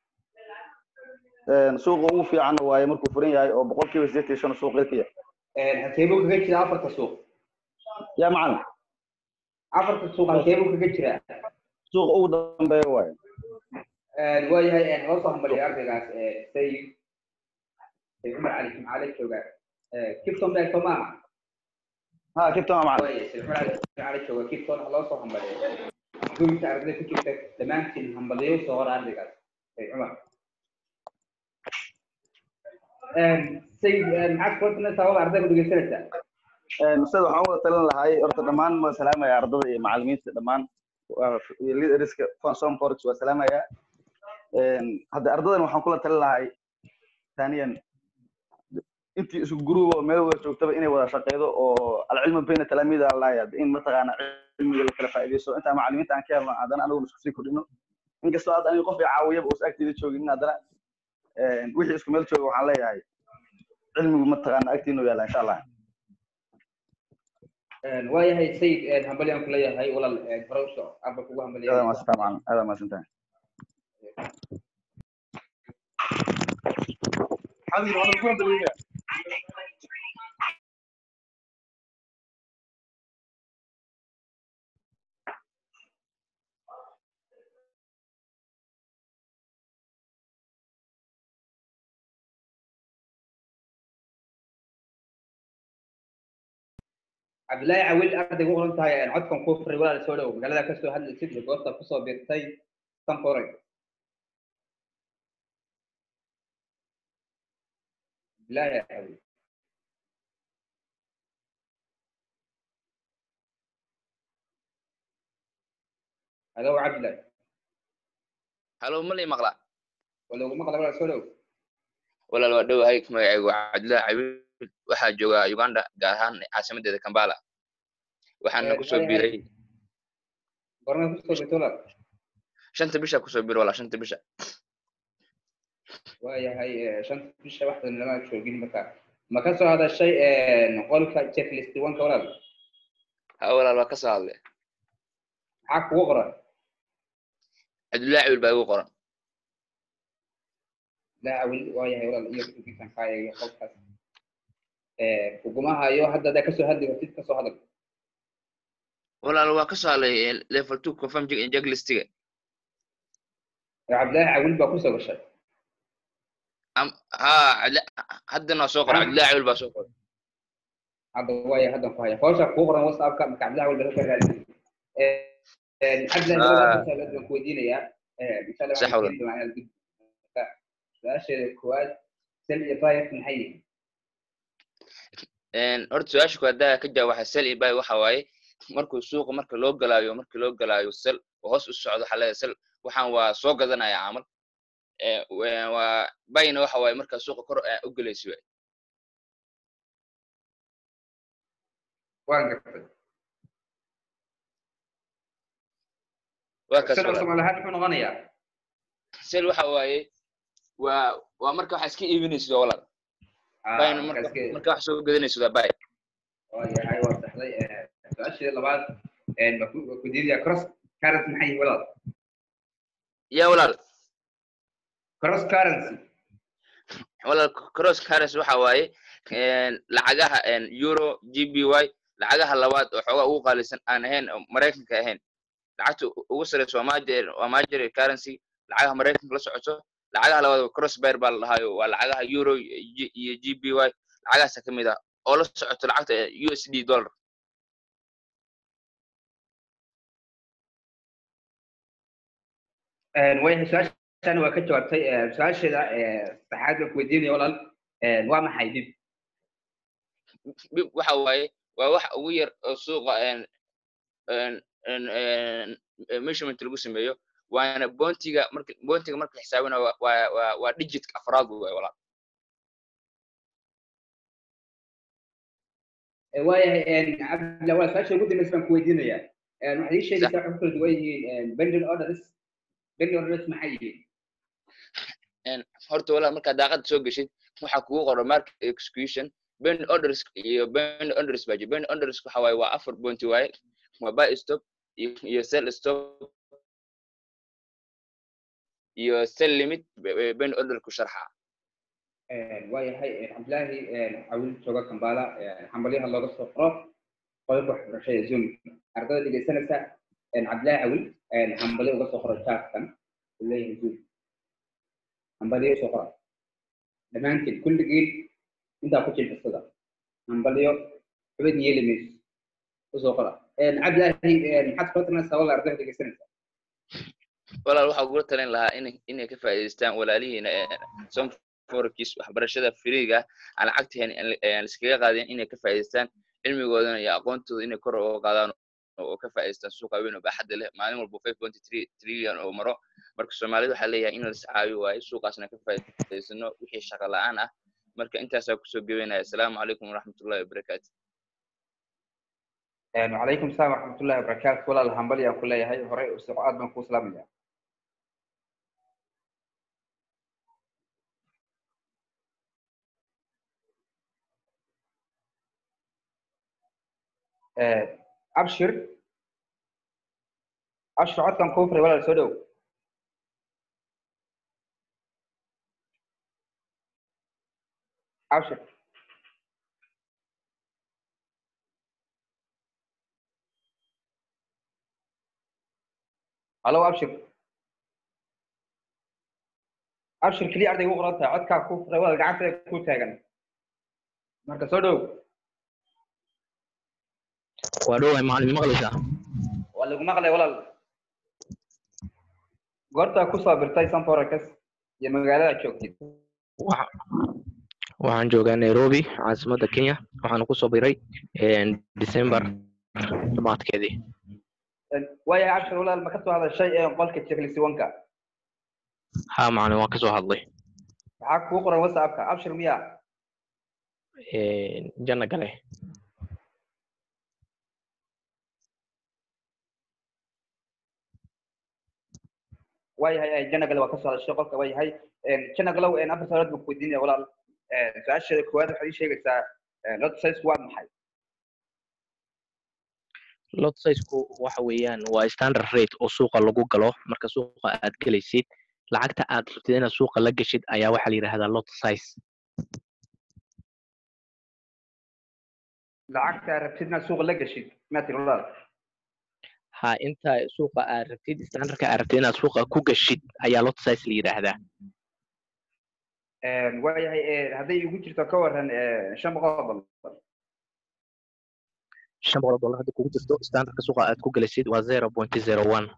suuqa ugu fiicanna waaye markuu furan yahay oo boqolkiiba sideetan iyo shan uu suuqyada ka yahay halkeebuu kaga jira afarta suuq yaa macalin afarta suuq halkeebuu kaga jiraa suuqa ugu dambeeya waaye waayahay loo soo hambaliya ardaygaas sayid cumar cali jimcaale jooga kipton baa soo maaha ha kipton waa macalin sayid cumar cali jimcaale jooga kipton loo soo hambaliya gurigta ardayda ku jirta dhammaantiin hambaliyo soo hor ardaygaas sayid cumar sayid maxaad kula talinaysaa wada ardayga dhegeysanaysaa ustaad waxaan wada talin lahay horta dhammaan waa salaamaya ardada iyo macalimiinta dhammaan leaderska som forex waa salaamaya hadda ardadan waxaan kula talin lahay thaniyan intii isku guruba oo meel wada joogtaba inay wada shaqeydo oo alcilmu bayna talaamiida laaya in mataqaana cilmiga la kala faa'iidaysto intaa macalimiinta aan ka helno haddana anaguna isku sii kordhino inkastoo hadda aniga qof i caawiyaba uusa agteeda joogin haddana wixii isku meel jooga waxaan leeyahay cilmigu mataqaana agtiinu yaala insha allah waayahay sayid hambalyaan ku leeyahay walaal hore u soco arba kugu hambaliya adaa maasantaa macalin adaa maasantahay حبيبي انا بقول دقيقه cabdillaahi cawil ardayga u oran tahay codkan kuu furay walaal soo dhow magaalada kasoo hadlaysid iyo goobta kusoo biirtay sanforay cabdillaahi cawil halo cabdillahi halo ma lay maqlaa waloguma maqla walaal soo dhow walaal waa dhowahay magacaygu cabdillahi cawil waxaa jooga uganda gaar ahaan caasimadeeda kambala waxaana kusoo biiray gorna kusoo biirtay walaal shanta bisha kusoo biir walaa shanta bisha waayahay shanta bisha waxdan lama joogin marka ma ka soo hadashay qolka checklist wanka walaal ha walaal waa ka soo hadlay maxaa kugu qoran cabdullaahi cabil baa igu qoran daawil waayahay walaal iyo kugisan kaaya qolkaas kugumaha iyo hadda hadaa kasoo hadli kartid kasoo hadal walaal waa ka soo hadlay level two confirm checklistiga cabdillaahi cawil baa kusoo gashay Am- ha Cabdilla- haddana waa soo qoray cabdullaahi cabil baa soo qoray hadda waaya haddan ku haya hawsha kugu qoran whatsappka marka cabdillahi cawil baa ka raadin cabdillahi Ah. labada mas'alaad baan ku weydiinayaa insha allah Sax waxaan walaal. keeni doonaa inaad gudbi marka su-aasheeda koowaad sel iyo bayat maxay yihiin Een, horta su-aasha koowaad haddaa ka jawaab waxa sel iyo buy waxa waaye markuu suuqa marka loo galaayo marka loo galaayo sel oo hoos u socdo waxaa leedahay sel waxaan waa soo gadanaya camal Ee, wa- waa buyna waxa waaye markaa suuqa kor aa u gelayso waay. waan gartay waa kaas sel walaal. soomaali ahaan muxuu noqonayaa sel waxa waaye waa waa marka waxa iska iibinaysid oo walaal Ah, buyna marka marka iska- marka wax soo gadanaysid waa buy waayahay waa saxday su-aasheeda labaad baa ku waa ku diidaya cross currency maxay yihiin walaal yaa walaal cross currency walaal cross currency waxa waaye een, lacagaha een, euro gby lacagaha labaad oo xoogaa ugu qaalisan aan ahayn oo maraykanka ahayn lacagta u- ugu sareysa waa major waa major currency lacagaha maraykanka la socoto lacagaha labaad waa cross bear baa la dhahaayo waa lacagaha euro iyo iyo gby lacagahaasa ka mid ah oo la socoto lacagta usd dollar waayahay su-aashaan waa ka jawaabtay Eh, su-aasheeda eh, saddexaad baan ku weydiinaya walaal Eh, waa maxay dib bib waxa waaye waa wax ugu yar oo suuqa een een een een measurement lagu sameeyo waana boontiga marka boontiga marka la xisaabinayo waa waa waa waa digitka afraad waay walaal Eh, waayahay cabdilla walaal su-aasha ugu dambeysa baan ku weydiinayaa Eh, waxaad ii sheegaysaa waxay ku kala duwan yihiin bending orders bending orders maxay yihiin een horta walaal markaad daaqada soo geshid waxaa kugu qoran market execution bend orders iyo bend orders baa jira bend orders waxa waaye waa afar boonti waaye waa buy stop iyo iyo sell stop iyo sell limit bend order ku sharxa waayahay cabdillaahi cawil jooga kambala xambalyaha looga soo qoro qodobka waxbarashada zoom ardada dhegeysanaysa cabdillaahi cawil xambalyo uga soo qoro jaarkan uu leeyahay zoom xambalyo usoo qora dhammaantiin kulligiin intaa ku jilcisada xambalyo xubad yeeli mayso usoo qora cabdillaahi maxaad kula talinaysaa walla ardada dhegeysanaysa walaal waxaa ugula talin lahaa inay inay ka faa'iidaystaan walaalihiina som forex waxbarashada firiiga aan lacagta hayn aan iskaga qaadin inay ka faa'iidaystaan cilmigoodana iyo aqoontooda inay kor uga qaadaan oo ka faa'iidaystaan suuqa weyn oo baaxadda leh maalin walba five point three trillion oo maro marka soomaalida waxaa leeyahay in la iscaawiyo waaye suuqaasna ka faa'iidaysano wixii shaqo la'aan ah marka intaasaa kusoo gebaynaya asalaamu calaykum waraxmatullahi wabarakaatu وعليكم السلام ورحمة الله وبركاته ولا الهمبل يا كل هاي هراء استقعاد من كوس لامية أبشر أبشر عد كان كفر ولا السودو أبشر هلو أبشر أبشر كلي أرضي وقرأتها عد كان كفر ولا قعدت كوت هاجن مركز سودو waa dhowahay macalin maqlaysaa waa lagu maqlay walaal goortaa ku soo birtay sanforex iyo magaalada joogtid waxaan joogaa nairobi caasimadda kenya waxaana kusoo biray december dhamaadkeedii waayahay abshir walaal ma ka soo hadashay ee qolka jekliswanka ha macalin waan kasoo hadlay maxaa kuu qoran whatsappka abshir miya janna gale waayahay janagale waa kasoo hadashay qolka waayahay janagalow afar su'aalood baan ku weydiinaya walaal su-aasheeda koowaad waxaad ii sheegaysaa lot size waa maxay lot sizeku waxa weeyaan waa standard rate oo suuqa lagu galo marka suuqa aad gelaysid lacagta aad rabtid inaad suuqa la geshid ayaa waxaa la yidhahdaa lot size lacagta rabtid inaad suuqa la geshid maad tiri walaal ha inta suuqa aad rabtid standardka aad rabtid inaad suuqa ku geshid ayaa lot size la yidhaahdaa waayahay hadday igu jirto ka waran shan boqol oo dollar shan boqol oo dollar hadda kugu jirto standardka suuqa aad ku gelisid waa zero point zero one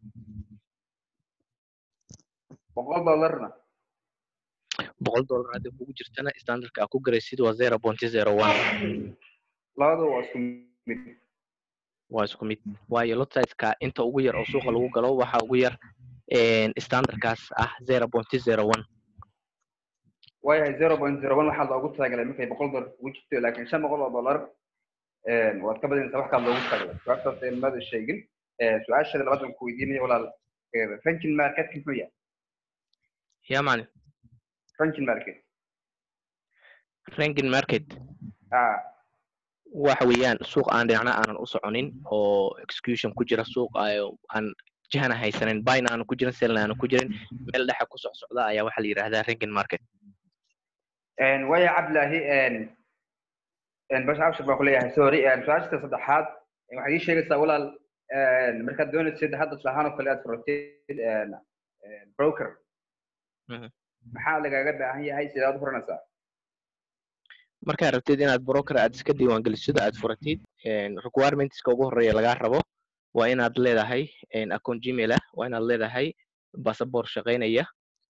boqol dollarna boqol dollar hadda kugu jirtana standardka aad ku gelaysid waa zero point zero one labadu waa isku mid waa isku mid waayo lot sizeka inta ugu yar oo suuqa lagu galo waxa ugu yar standardkaas ah zero point zero one waayahay zero point zero one waxaa loogu talagalay markay boqol dollar kugu jirto laakiin shan boqol oo dollar waad ka badinaysaa wax kaa loogu talagalay su-aashaas ilmada sheegin su-aasheeda labaad baan ku weydiinaya walaal ranking marketka muxuu yahay ya macalin ranking market ranking market ah waxa weeyaan suuq aan dhinacna aanan u soconin oo execution ku jira suuq aan jihana haysanin buyna aanan ku jirin selna aanan ku jirin meel dhexa ku soc socda ayaa waxaa la yidhahdaa ranking market waya cabdilaahi bash abshir baan kuleeyahay sorry su-aashta saddexaad waxaad ii sheegaysaa walaal markaad doonaysid hadda tusahaan oo kale aad furatid broker maxaa lagaaga baahan yahay sidaad u furanaysaa markaad rabtid inaad broker aad iska diiwaangelisid aad furatid requirementska ugu horeeya lagaa rabo waa inaad leedahay account gmail ah waa inaad leedahay passport shaqaynaya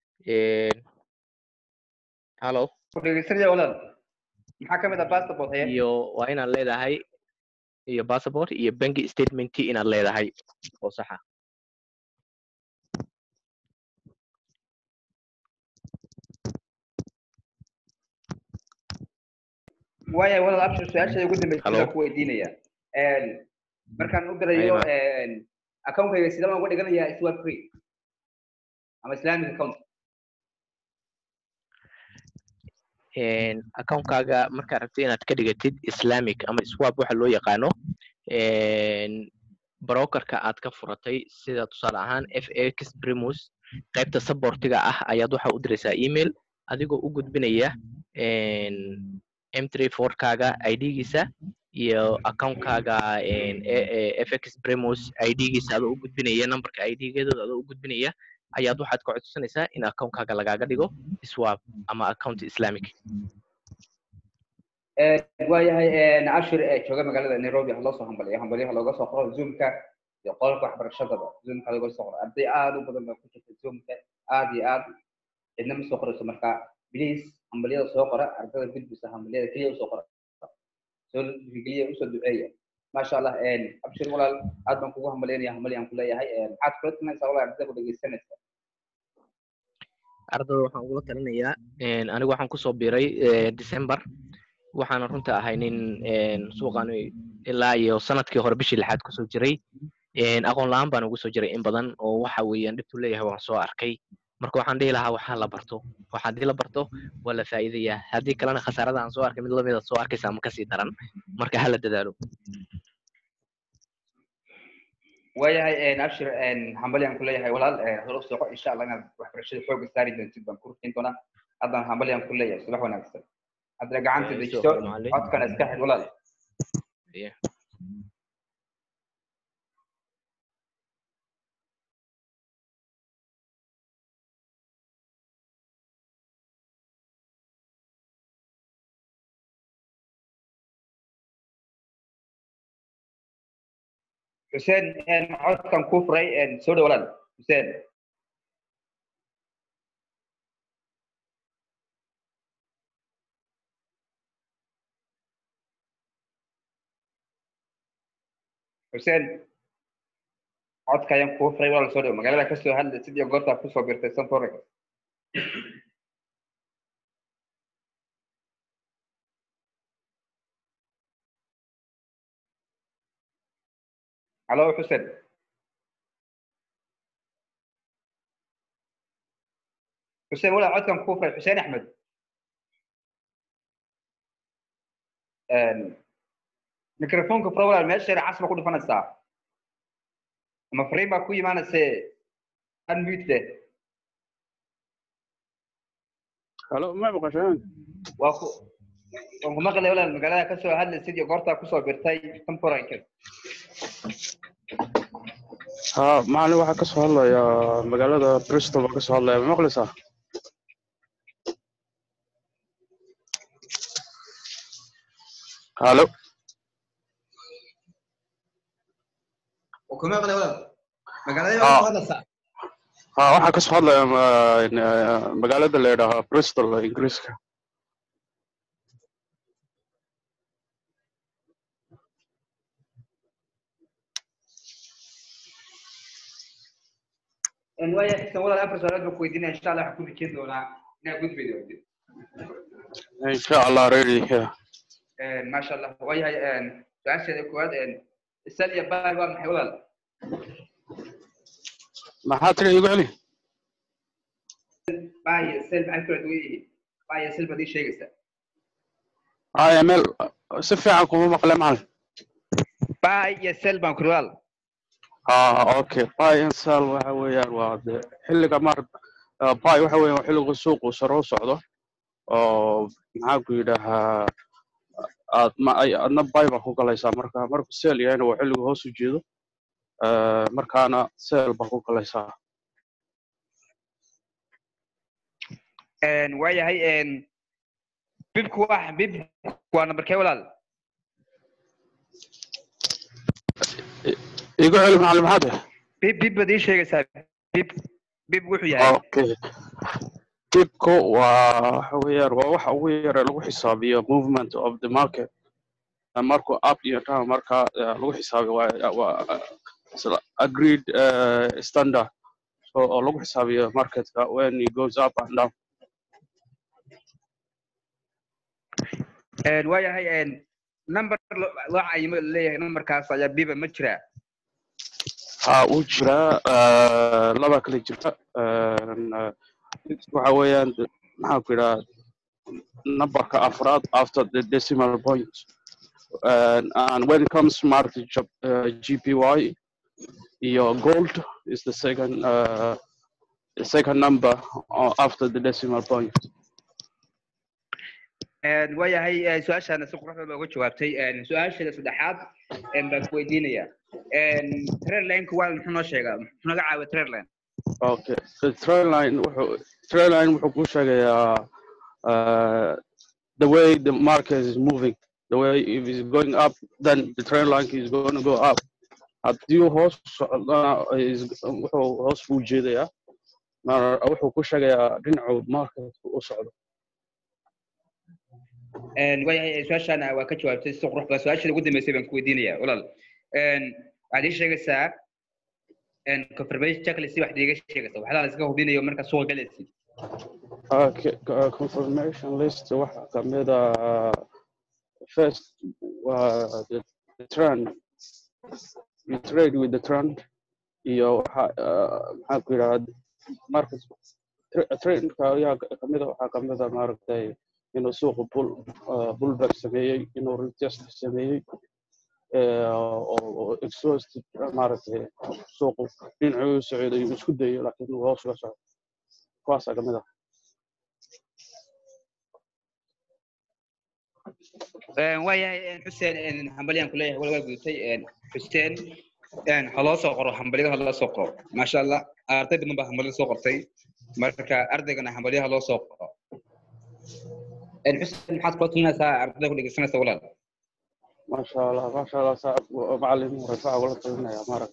hallo dhegeysanaya walaal maxaa kamid ah passport haya iyo waa inaad leedahay iyo passport iyo banki statement inaad leedahay oo saxa waaya walaal abshir su-aasheeda ugu dambeysay ku weydiinaya markaan u dirayo account-kayga sidee baan uga dhiganayaa iswa free ama islamic account account-kaaga markaad rabtid inaad ka dhigatid islamic ama swap waxa loo yaqaano brokerka aad ka furatay sida tusaale ahaan f x primus qaybta supportiga ah ayaad waxa u diraysaa email adigoo u gudbinaya m three fourkaaga idgiisa iyo accountkaaga fx primus idgiisa adoo u gudbinaya numberka idgeedooda adoo u gudbinaya ayaad waxaad ka codsanaysaa in accountkaaga lagaaga dhigo swap ama account islamic waayahay ashir ee jooga magaalada nairobi ha loo soo hambaliyo hambalyaha looga soo qoro zoomka iyo qolka waxbarashadaba zoomka looga soo qoro arday aad u badan baa ku jirta zoomka aad iyo aad cidna ma soo qorayso marka please hambalyada soo qora ardada gudbisa hambalyada keliya usoo qora soo dhiirigeliya usoo duceeya maasha allah abshir walaal aad baan kugu hambalyaynaya hambalyaan ku leeyahay maxaad kula talinaysaa walaal ardada ku dhegeysanaysa ardada waxaan ugula talinayaa anigu waxaan kusoo biiray december waxaana runta ahay nin suuqan ilaa iyo sanadkii hore bishii lixaad kusoo jiray aqoon la-aan baan ugu soo jiray in badan oo waxa weeyaan dhibtu leeyahay waan soo arkay marka waxaan dhihi lahaa waxaa la barto waxa haddii la barto waa la faa'iidayaa haddii kalena khasaarada aan soo arkay mid lamida soo arkaysa ama kasii daran marka hala dadaalo waayahay abshir hambalyaan ku leeyahay walaal hore soco insha allah inaad waxbarashada xooga saari doontid baan ku rufin doonaa haddaan hambalyaan ku leeyahay subax wanaagsan haddana gacanta dejiso codkana iska xid walaal xuseen codkan kuu furay soo dhow walaal xuseen xuseen codka ayaan kuu furay walaal soo dhow magaalada kasoo hadla sidii goortaa kusoo birtay sanforex halo xuseen xuseen walaa codkan kuu furay xuseen axmed microfonka fura walaal meesha yar casba ku dhufanaysaa ama fariin baa ku imaanayse unmute leh halo ma maqashaan waa ku waan ku maqlay walaal magaalada kasoo hadlaysid iyo goortaa kusoo birtay temporanka ha macalin waxaa kasoo hadlaya magaalada bristol baa kasoo hadlaya ma maqlaysaa halo ku maqlay walaal magaalada Ah. baa ku hadlaysaa ha waxaa kasoo hadlaya ma- n- magaalada la yidhaaha bristol ingiriiska En waaya xigtan walaal afar su'aalood baan ku weydiinaya insha allah waxaan ku rijeyn doonaa inaad gudbi doontid insha allah ready yeah. maasha allah waayahay su-aasheeda koowaad sal iyo baal waa maxay walaal maxaa tiri igu celi baal iyo sel maxay kala duwan yihiin baal iyo sel baad ii sheegaysaa iml si fiican kuma maqle macalin baal iyo sel baan kuri walaal ah okay buy and sell waxa weeyaan waa de xilliga mar uh, buy waxa weeyaan waa xilliga suuqu sare u socdo oo maxaa ku yidhaahaa aad ma ay adna buy baa ku galaysaa marka marku sell yahayna waa xilliga hoos u jeedo uh, markaana sell baa ku galaysaa waayahay bibku waa bib waa nambarkee walaal igu celi macalin maxaa tahay bib bib baad ii sheegaysaa bib bib wuxuu yahay okay dibku waa waxa weeyaan waa waxa ugu yara lagu xisaabiyo movement of the market Uh, markuu up iyo down marka uh, lagu xisaabiyo waa waa uh, isla agreed uh, standard so oo lagu xisaabiyo marketka when it goes up and down waayahay number lo- loo cayimo leeyahay numberkaas ayaa biba ma jiraa ha uu jiraa uh, laba kale jirta uh, uh, waxa weeyaan maxaa ku yidhaha numberka afraad after the decimal point and, and when it comes to market J- uh, GPY your gold is the second uh, the second number uh, after the decimal point waayahay su-aashaana si qurux badan baa uga jawaabtay su-aasheeda saddexaad baan ku weydiinaya trailineka waa muxuu noo sheegaa muxuu naga caawiya trailine okay the trend line wuxuu trend line wuxuu kuu sheegayaa uh, the way the market is moving the way if it's going up then the trend line is going to go up haddii uu hoos socdana is- wuxuu hoos buu jeedayaa mar- wuxuu ku sheegayaa dhinacuu market u socdo waayahay su-aashaana waa ka jawaabtay si qurux badan su-aasheeda ugu dambeysay baan ku weydiinaya walaal waxaad ii sheegaysaa confirmation checklist waxaad iiga sheegaysaa waxyaalaha la iska hubinayo marka suuqa galaysid Okay, uh, confirmation list waxa ka mid ah first waa the, the trend you trade with the trend iyo waxa uh, maxaa ku yidhahda market tra- trendka ayaa ka mid ah waxaa ka mid ah maaragtay inuu suuqu bull uh, bullback sameeyey inuu retest sameeyey eh, oo oo exhaust maaragtay suuqu dhinacuu u socday uu isku dayo laakiin uu hoos uga socdo kuwaasaa ka mid ah waayahay xuseen hambalyaan kuleeyahay wal waa gudutay xuseen ha loo soo qoro hambalyada ha loo soo qoro maasha allah arday badan baa hambalyada soo qortay marka ardaygana hambalyaha loo soo qoro xuseen maxaad kula talinaysaa ardayda ku dhegeysanaysa walaal ما شاء الله ما شاء الله صعب معلم رفع ولا طلعنا يا مرة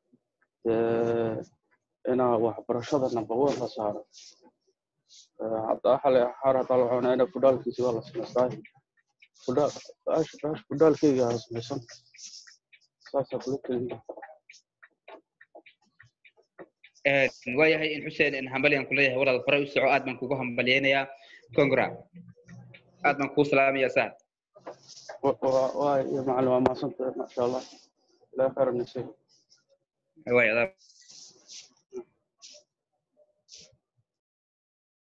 أنا وحبرشة نبغى ولا صار حتى أحلى حارة طلعونا أنا فدال كيسي والله سمستاي فدال إيش إيش فدال كي يا سمسم ساسا بلوكين waayahay in xuseen hambalyaan kuleeyahay walaal horay u soco aad baan kugu hambalyaynayaa congra aad baan kuu salaamayaa sahad واي يا معلم ما صنت ما شاء الله لا خير النسيب waay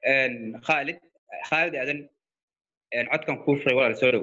khaalid khaalid aadan codkan kuu furay walaal soo dhow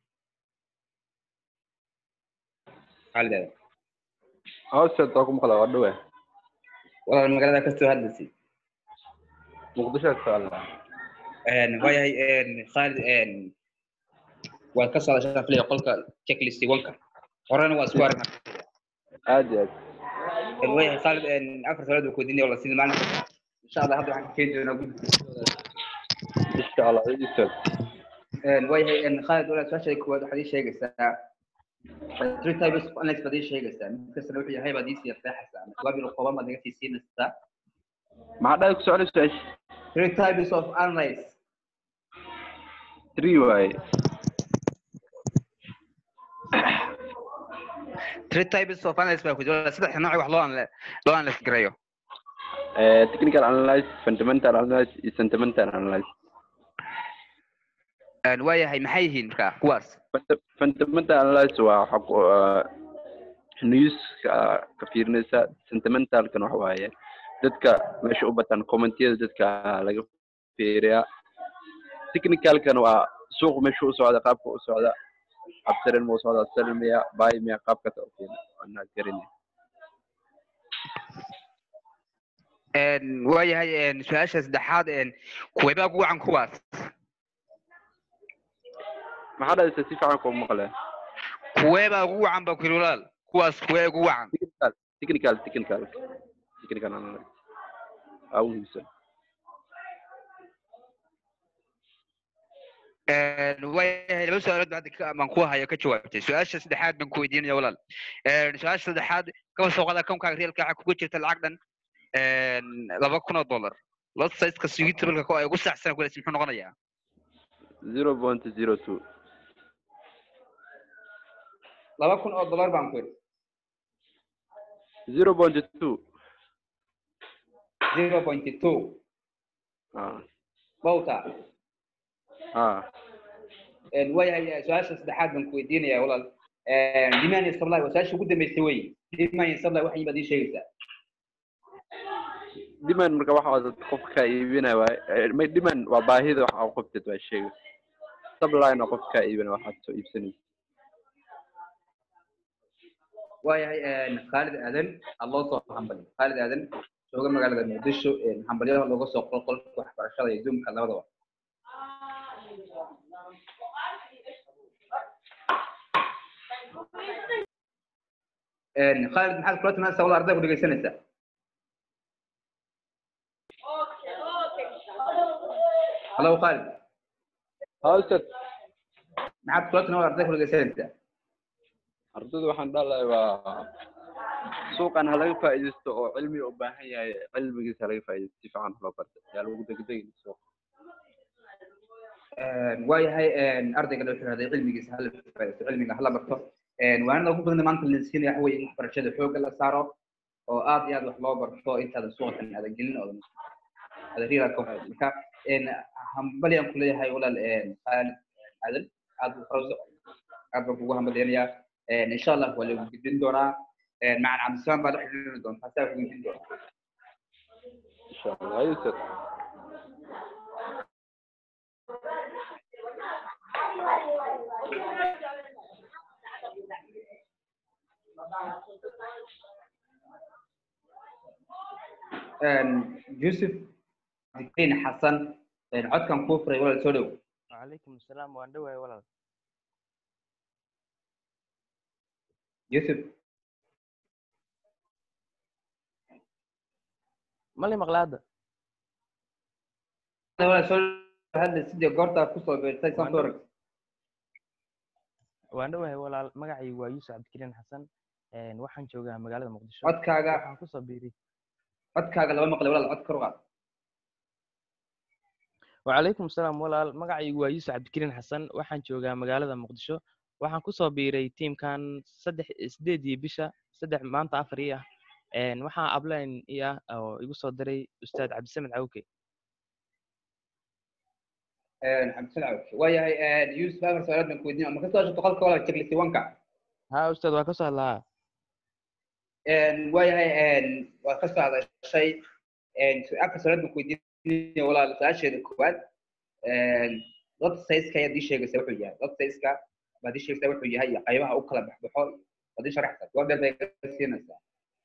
khaalid aadan hawsheed waa ku maqla waa dhowe walaal magaalada kasoo hadlaysay muqdisho ka hadla waayahay khaalid waad ka soo hadashaa filaya qolka checklist wanka horena waa isku aragnaa aad iyo aad waayahay khaalid afar salaad uu koodinaya wala sida maalinta insha allah hadda waxaan ka keeni doonaa guddiga insha allah idisood waayahay khaalid walaal su-aasha koowaad waxaad ii sheegaysaa three types of analysis baad ii sheegaysaa mid kastana wuxuu yahay baad ii sii qeexaysaa ama jawaab yaro kooban baad naga sii siinaysaa maxaa dhahay ku socda su-aasha three types of analysis three waaye three types of analysis baa ku jira saddex nooc wax loo anla- loo analysis gareeyo Eh, technical analysis fundamental analysis iyo sentimental analysis waayahay maxay yihiin marka kuwaas Funda- fundamental analysis waa waxa ku ah, news ka ka fiirinaysa sentimentalkan waxa waaye dadka meesha u batan commentiyada dadka laga fiiriyaa technicalkan waa suuq meesha u socda qaabka u socda absarin ma u socda selin miya buy miya qaabkaas u fiirin anaa garanay waayahay su-aasha saddexaad kuweebaa ugu wacan kuwaas maxaa dhahaysa si fiican kuu maqle kuweebaa ugu wacan ba ku yiri walaal kuwaas kuwee ugu wacan technical technical technical analysis aa u muhiimsan waayahay laba su-aalood baa hadda ka- baan ku hayo ka jawaabtay su-aasha saddexaad baan ku weydiinaya walaal su-aasha saddexaad kaba soo qaada akoonkaaga reelka waxaa kugu jirta lacag dhan laba kun oo dollar lot sizeka sugitabelka ko ay ugu saxsan kuleys muxuu noqonayaa zero point zero two laba kun oo dollar baan ku yidhi zero point two zero point two ah bawta ah waayahay su-aasha saddexaad baan ku weydiinaya walaal demand and supply waa su-aasha ugu dambeysay wey demand and supply waxay baad ii sheegaysaa demand marka waxa wada qofka kaa iibinaya waaye Eh, may demand waa baahida waxa uu qabtid waa sheega supplyna qofka kaa iibinaya waxaad soo iibsanaysa waayahay khaalid aadan aa loo soo hambaliyo khaalid aadan jooga magaalada muqdisho hambalyada looga soo qoro qolka waxbarashada iyo duumka labadaba khaalid maxaad kula timaadaysaa wala arday ku dhegeysanaysaa halo khaalid hawsad maxaad kula timaad arday ku dhegeysanaysaa ardayda waxaan dhalahay waa suuqan ha laga faa'iidaysto oo cilmi u baahan yahay cilmigiisa ha laga faa'iidaysto si fiican loo barta yaa lagu degdegin suuq waayahay ardayga wuxuu yidhahday cilmigiisa hala faa'iidaysto cilmiga hala barto waanada ugu badan maanta la siinaya waxa weeye in waxbarashada xoogga la saaro oo aad iyo aad wax loo barto intaadan suuqan aadan gelin oodan aadan riiraa ka hor marka hambali aan kuleeyahay walaal khaalid aadan aad u farso aad baan kugu hambaleynayaa insha allah waa lagu gudbin doonaa macan cabdisalaam baa la xiriiri doontaa saa ku gudbin doonaa insha allah hayusad yusuf dikrin xasan codkan kuu furay walaal soo dhow وعليكم السلام وان دواي ولا yusuf مالي مقلادة walaal soo dhow hadda sidii goortaa kusoo beertay saan soo arag waan dhowahay walaal magacaygu waa yuusuf cabdikariin xasan een, waxaan joogaa magaalada muqdisho codkaaga waxaan kusoo biiray codkaaga lama maqlay walaal cod kor u qaad وعليكم السلام walaal magacaygu waa yuusuf cabdikariin xasan waxaan joogaa magaalada muqdisho waxaan kusoo biiray tiimkan saddex sideedii bisha saddex maanta afar ii ah een, waxaa abline ii ah oo igu soo diray ustaad cabdisamed cawke cabdisalaam waayahay yusuf afar su-aalood baan ku weydiin ma kasoo shaqto qolka walaal checklist wanka ha ustaad waa kasoo hadlaa waayahay waa kasoo hadashay afar su-aalood baan ku weydiin weydiinaya walaal su-aasheeda koowaad dad sayska ayaad ii sheegaysaa wuxuu yahay dad sayska baad ii sheegaysaa wuxuu yahay iyo qaybaha u kala baxbaxo baad ii sharaxsaa jawaab dheer bay ka siinaysaa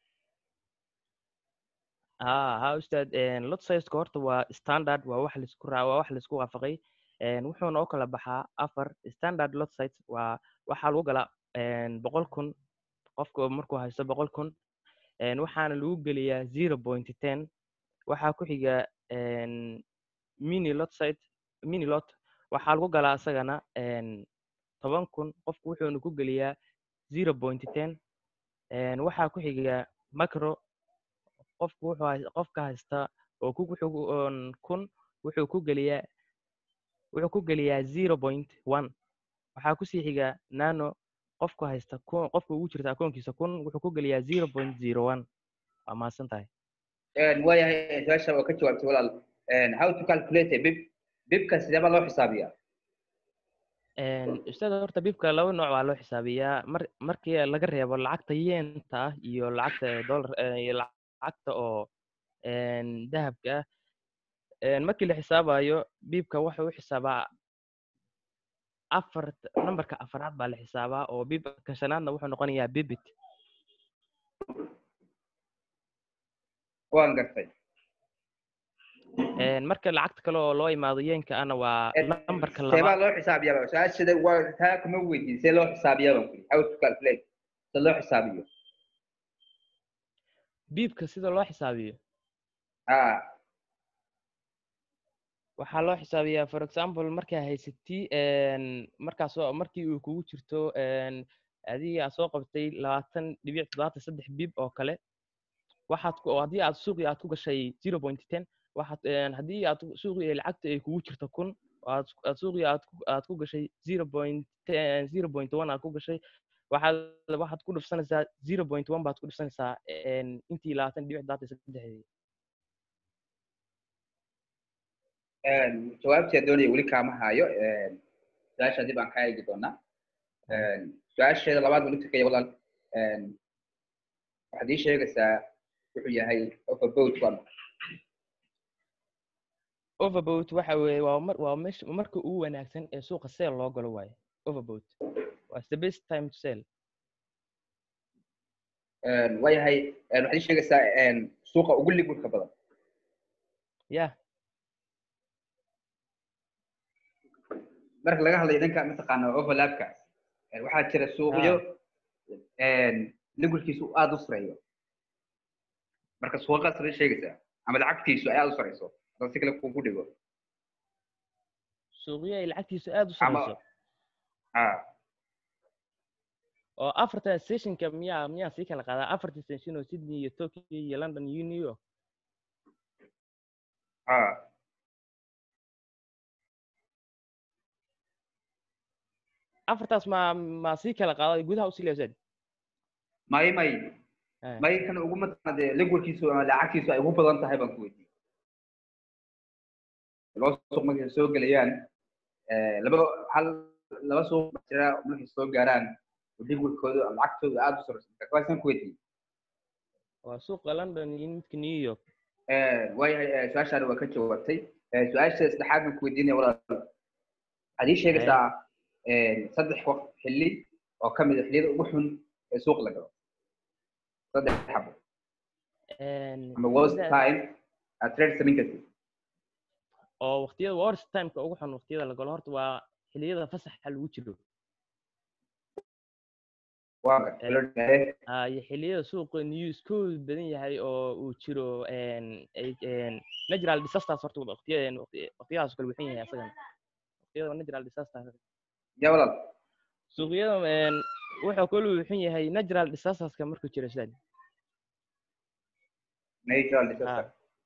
ها ها أستاذ lot size horta waa standard waa wax laisku raa waa wax laisku waafaqay wuxuuna u kala baxaa afar standard lot size waa waxaa lagu galaa boqol kun qofka markuu haysto boqol kun waxaana lagu geliyaa zero point ten waxaa ku xiga mini lot site mini lot waxaa lagu galaa isagana toban kun qofku wuxuuna ku geliyaa zero point ten waxaa ku xiga macro qofku wuxuu hay- qofka haysta oo ku wuxuu ku- oon kun wuxuu ku geliyaa wuxuu ku geliyaa zero point one waxaa kusii xiga nano qofku haysta kun qofka ugu jirta akoonkiisa kun wuxuu ku geliyaa zero point zero one waa mahadsan tahay waayahay su-aasha waa ka jawaabtay walaal how to calculate a bib bibka sidee baa loo xisaabiyaa ustaad horta bibka laba nooc waa loo xisaabiyaa mar markii laga reebo lacagta yeenta ah iyo lacagta dollar iyo lacagta oo dahabka ah markii la xisaabayo bibka waxa u xisaabaa afar nambarka afaraad baa la xisaabaa oo bibka shanaadna wuxuu noqonayaa bibit waan gartay marka lacagta kale oo loo imaado yeenka ana waa nambarka see baa labaad loo xisaabiyaa su-aashada waa taa kuma weydiin see loo xisaabiyaa baan kuli how to calculate se loo xisaabiyo bibka sida loo xisaabiyo ha waxaa loo xisaabiyaa for example markaa haysatii markaas oo- markii uu kugu jirto adiga aad soo qabtay labaatan dhibic toddobaatan saddex bib oo kale waxaad ku oo haddii aad suuqii aad ku gashay zero point ten waxaad haddii aad suuqii lacagta ay kugu jirto kun oo aad aad suuqii aad ku aad ku gashay zero point zero point one aad ku gashay waxaad waxaad ku dhufsanaysaa zero point one baad ku dhufsanaysaa intii labaatan dhibic toddobaatan saddexdii jawaabtii doonaya weli kaama hayo su-aasha dib aan ka eegi doonaa su-aasheeda labaad weli tukaya walaal waxaad ii sheegaysaa wuxuu yahay overboat waa maxay overboat waxa weeye waa mar waa mesh marka ugu wanaagsan ee suuqa sale loo galo waaye overboat waa the best time to sell waayahay waxaad ii sheegaysaa suuqa ugu liquidka badan yeah marka laga hadlayo dhanka mataqaana overlapka waxaa jira suuqyo liquidkiisu aad u sareeyo marka suuqaas la sheegaysaa ama lacagtiisu ay aad u sareyso hadda si kale kugu dhigo suuqyo ay lacagtiisu aad u ama sareyso ha oo afarta stationka miyaa miyaa sii kala qaadaa afarta station oo sydney iyo tokyo iyo london iyo new york ha afartaas ma ma sii kala qaaday gudaha usii leesaad may may may kan ugu mataqaana dee liquidkiisu ama lacagtiisu ay ugu badan tahay baan ku weydiiyey laba suuq markay soo gelayaan laba hal laba suuq baa jira markay soo gaaraan liquidkoodu ama lacagtoodu aad u sareyso marka kuwaasaan ku weydiiyey waa suuqa london iyo midka new york waayahay su-aashaada waa ka jawaabtay su-aasha saddexaad baan ku weydiinaya walaal waxaad ii sheegaysaa saddex waqt xilli oo ka mid a xilliyada ugu xun ee suuq la galo saddex xabo ama worst time aad trade samayn kartid oo waqtiyada worst timeka ugu xun waqtiyada la galo horta waa xilliyada fasaxa lagu jiro waa gartay Ah, iyo xilliyada suuqa newskoodu badan yahay oo uu jiro natural disasters horta waqtiyada waqtiyadaas kale wuxun yahay asagana waqtiyada natural disaster ya walaal suuqyada wuxuu kale wuxun yahay natural disasterska markuu jiro sidan natural disaster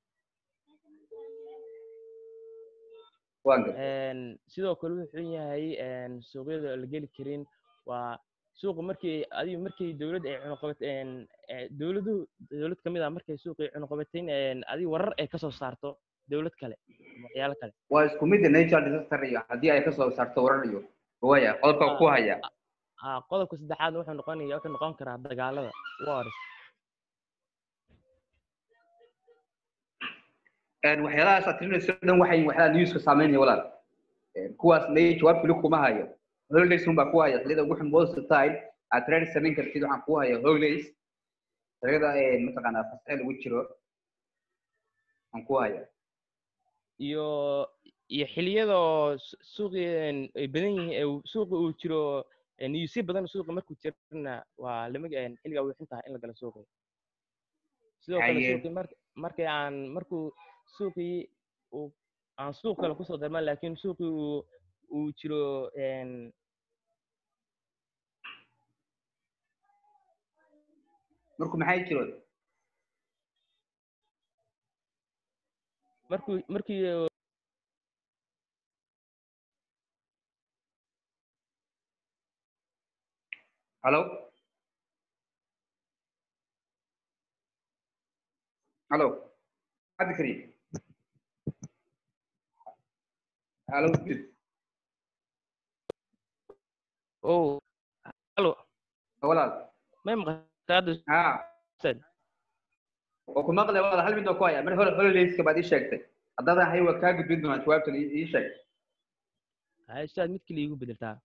waa gartay sidoo kale wuxuu yahay suuqyada la geli karin waa suuqa markii adiga markii dowladda ay cunuqabateen dowladu dowlad kamid ah markay suuqii cunuqabateen adiga warar ay kasoo saarto dowlad kale ama waxyaalo kale waa isku mid natural disaster iyo haddii ay kasoo saarto warar iyo waya qodobka ku haya ah qodobka saddexaad wuxuu noqonaya wuxuu noqon karaa dagaalada wars waxyaalahaas aad tirinayso dhan waxay waxyaalaha newska saameynaya walaal kuwaas may jawaab fili kuma hayo holidays un baa ku haya xilliyada ugu xun most of the time aad trade samayn kartid waxaan ku haya holidays xilliyada mataqaanaa fasaxe lagu jiro waxaan ku haya iyo iyo xiliyada oo su- suuqi een, ay badan yihiin ee uu- suuqi uu jiro niyuusyo badan suuqa markuu jirana waa lama een, xilliga way xun tahay in la galo suuqi sidoo kale Haye. suuqi mar markii aan markuu suuqii uu aan suuq kale kusoo darman laakiin suuqii uu uu jiro een, marku maxay jiro markuu markii halo halo cabdikariim halo oh halo walaal may maqashaa hadda ha Ustaad? oo ku maqlay walaal hal mid oo ku haya mar hore holidayska baad ii sheegtay haddaadan hay waa kaa gudbin doonaa jawaabtan ii ii sheeg haye ustaad mid kale iigu bedeltaa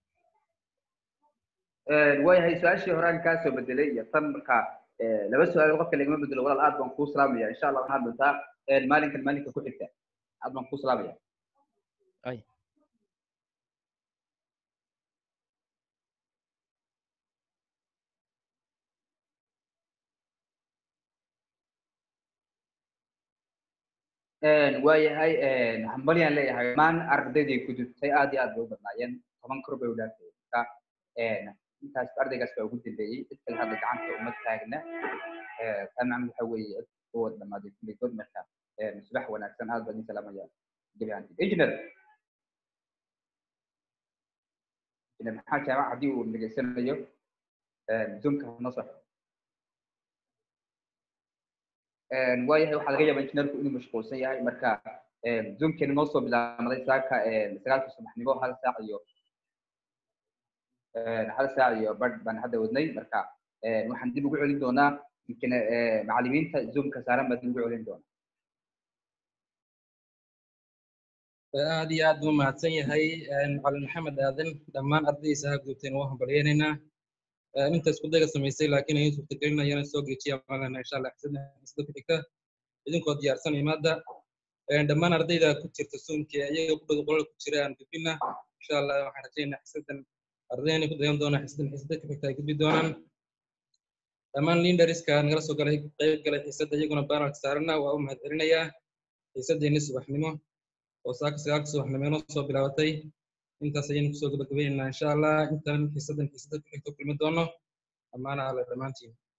waayahay su-aashii horaan kaa soo bedelay iyo tan markaa laba su-aal qofka lagama bedelo walaal aad baan kuu salaamaya insha allah waxaad doontaa maalinkan maalinka ku xigta aad baan kuu salaamaya ay waayahay hambalyaan leeyahay dhammaan ardaydii gudubtay aad iyo aad bay u badnaayeen toban kor bay u dhaafayeen marka intaas ardaygaas baa ugu dambeeyey cid kale hadda gacanta uma taagna taa macnuu waxa weeye kuwa dhamaaday kulligood marka subax wanaagsan aad baan idin salaamaya gebi ahaantiin engineer engineer maxaa jaamac haddii uu dhegeysanayo zoomka noo saxo waayahay waxaa laga yaabaa injineerku inuu mashquulsan yahay marka zoomkeena noo soo bilaamaday saaka sagaalka subaxnimo hal saac iyo hal saac iyo badh baan hadda wadnay marka waxaan dib ugu celin doonaa yumkin macallimiinta zoomka saaran baa dib ugu celin doonaa aad iyo aad buu mahadsan yahay macalin maxamed aadan dhammaan ardaydiisa ha gudubteen waa hambalyaynaynaa inta isku dayga samaysay laakiin ayay suurtagelinayaan soo geejiya malana insha allah xisada xisada ku xigta idinkoo diyaarsan imaada dhammaan ardayda ku jirta suunka iyaga ku dhow qolal ku jira aan gudbina insha allah waxaan rajaynaa xisadan ardayna ku dayan doonaa xisadan xisada ku xigta ay gudbi doonaan dhammaan leaderska nagala soo galay qayb galay xiisada iyaguna banalka saarana waa u mahadcelinayaa xiisadeeni subaxnimo oo saaka sagaalka subaxnimo inoo soo bilaabatay intaas ayaynu kusoo gabagabaynaynaa insha allah intaan xiisadan xiisada ku xigto kulmi doono dhammaan ale dhammaantiin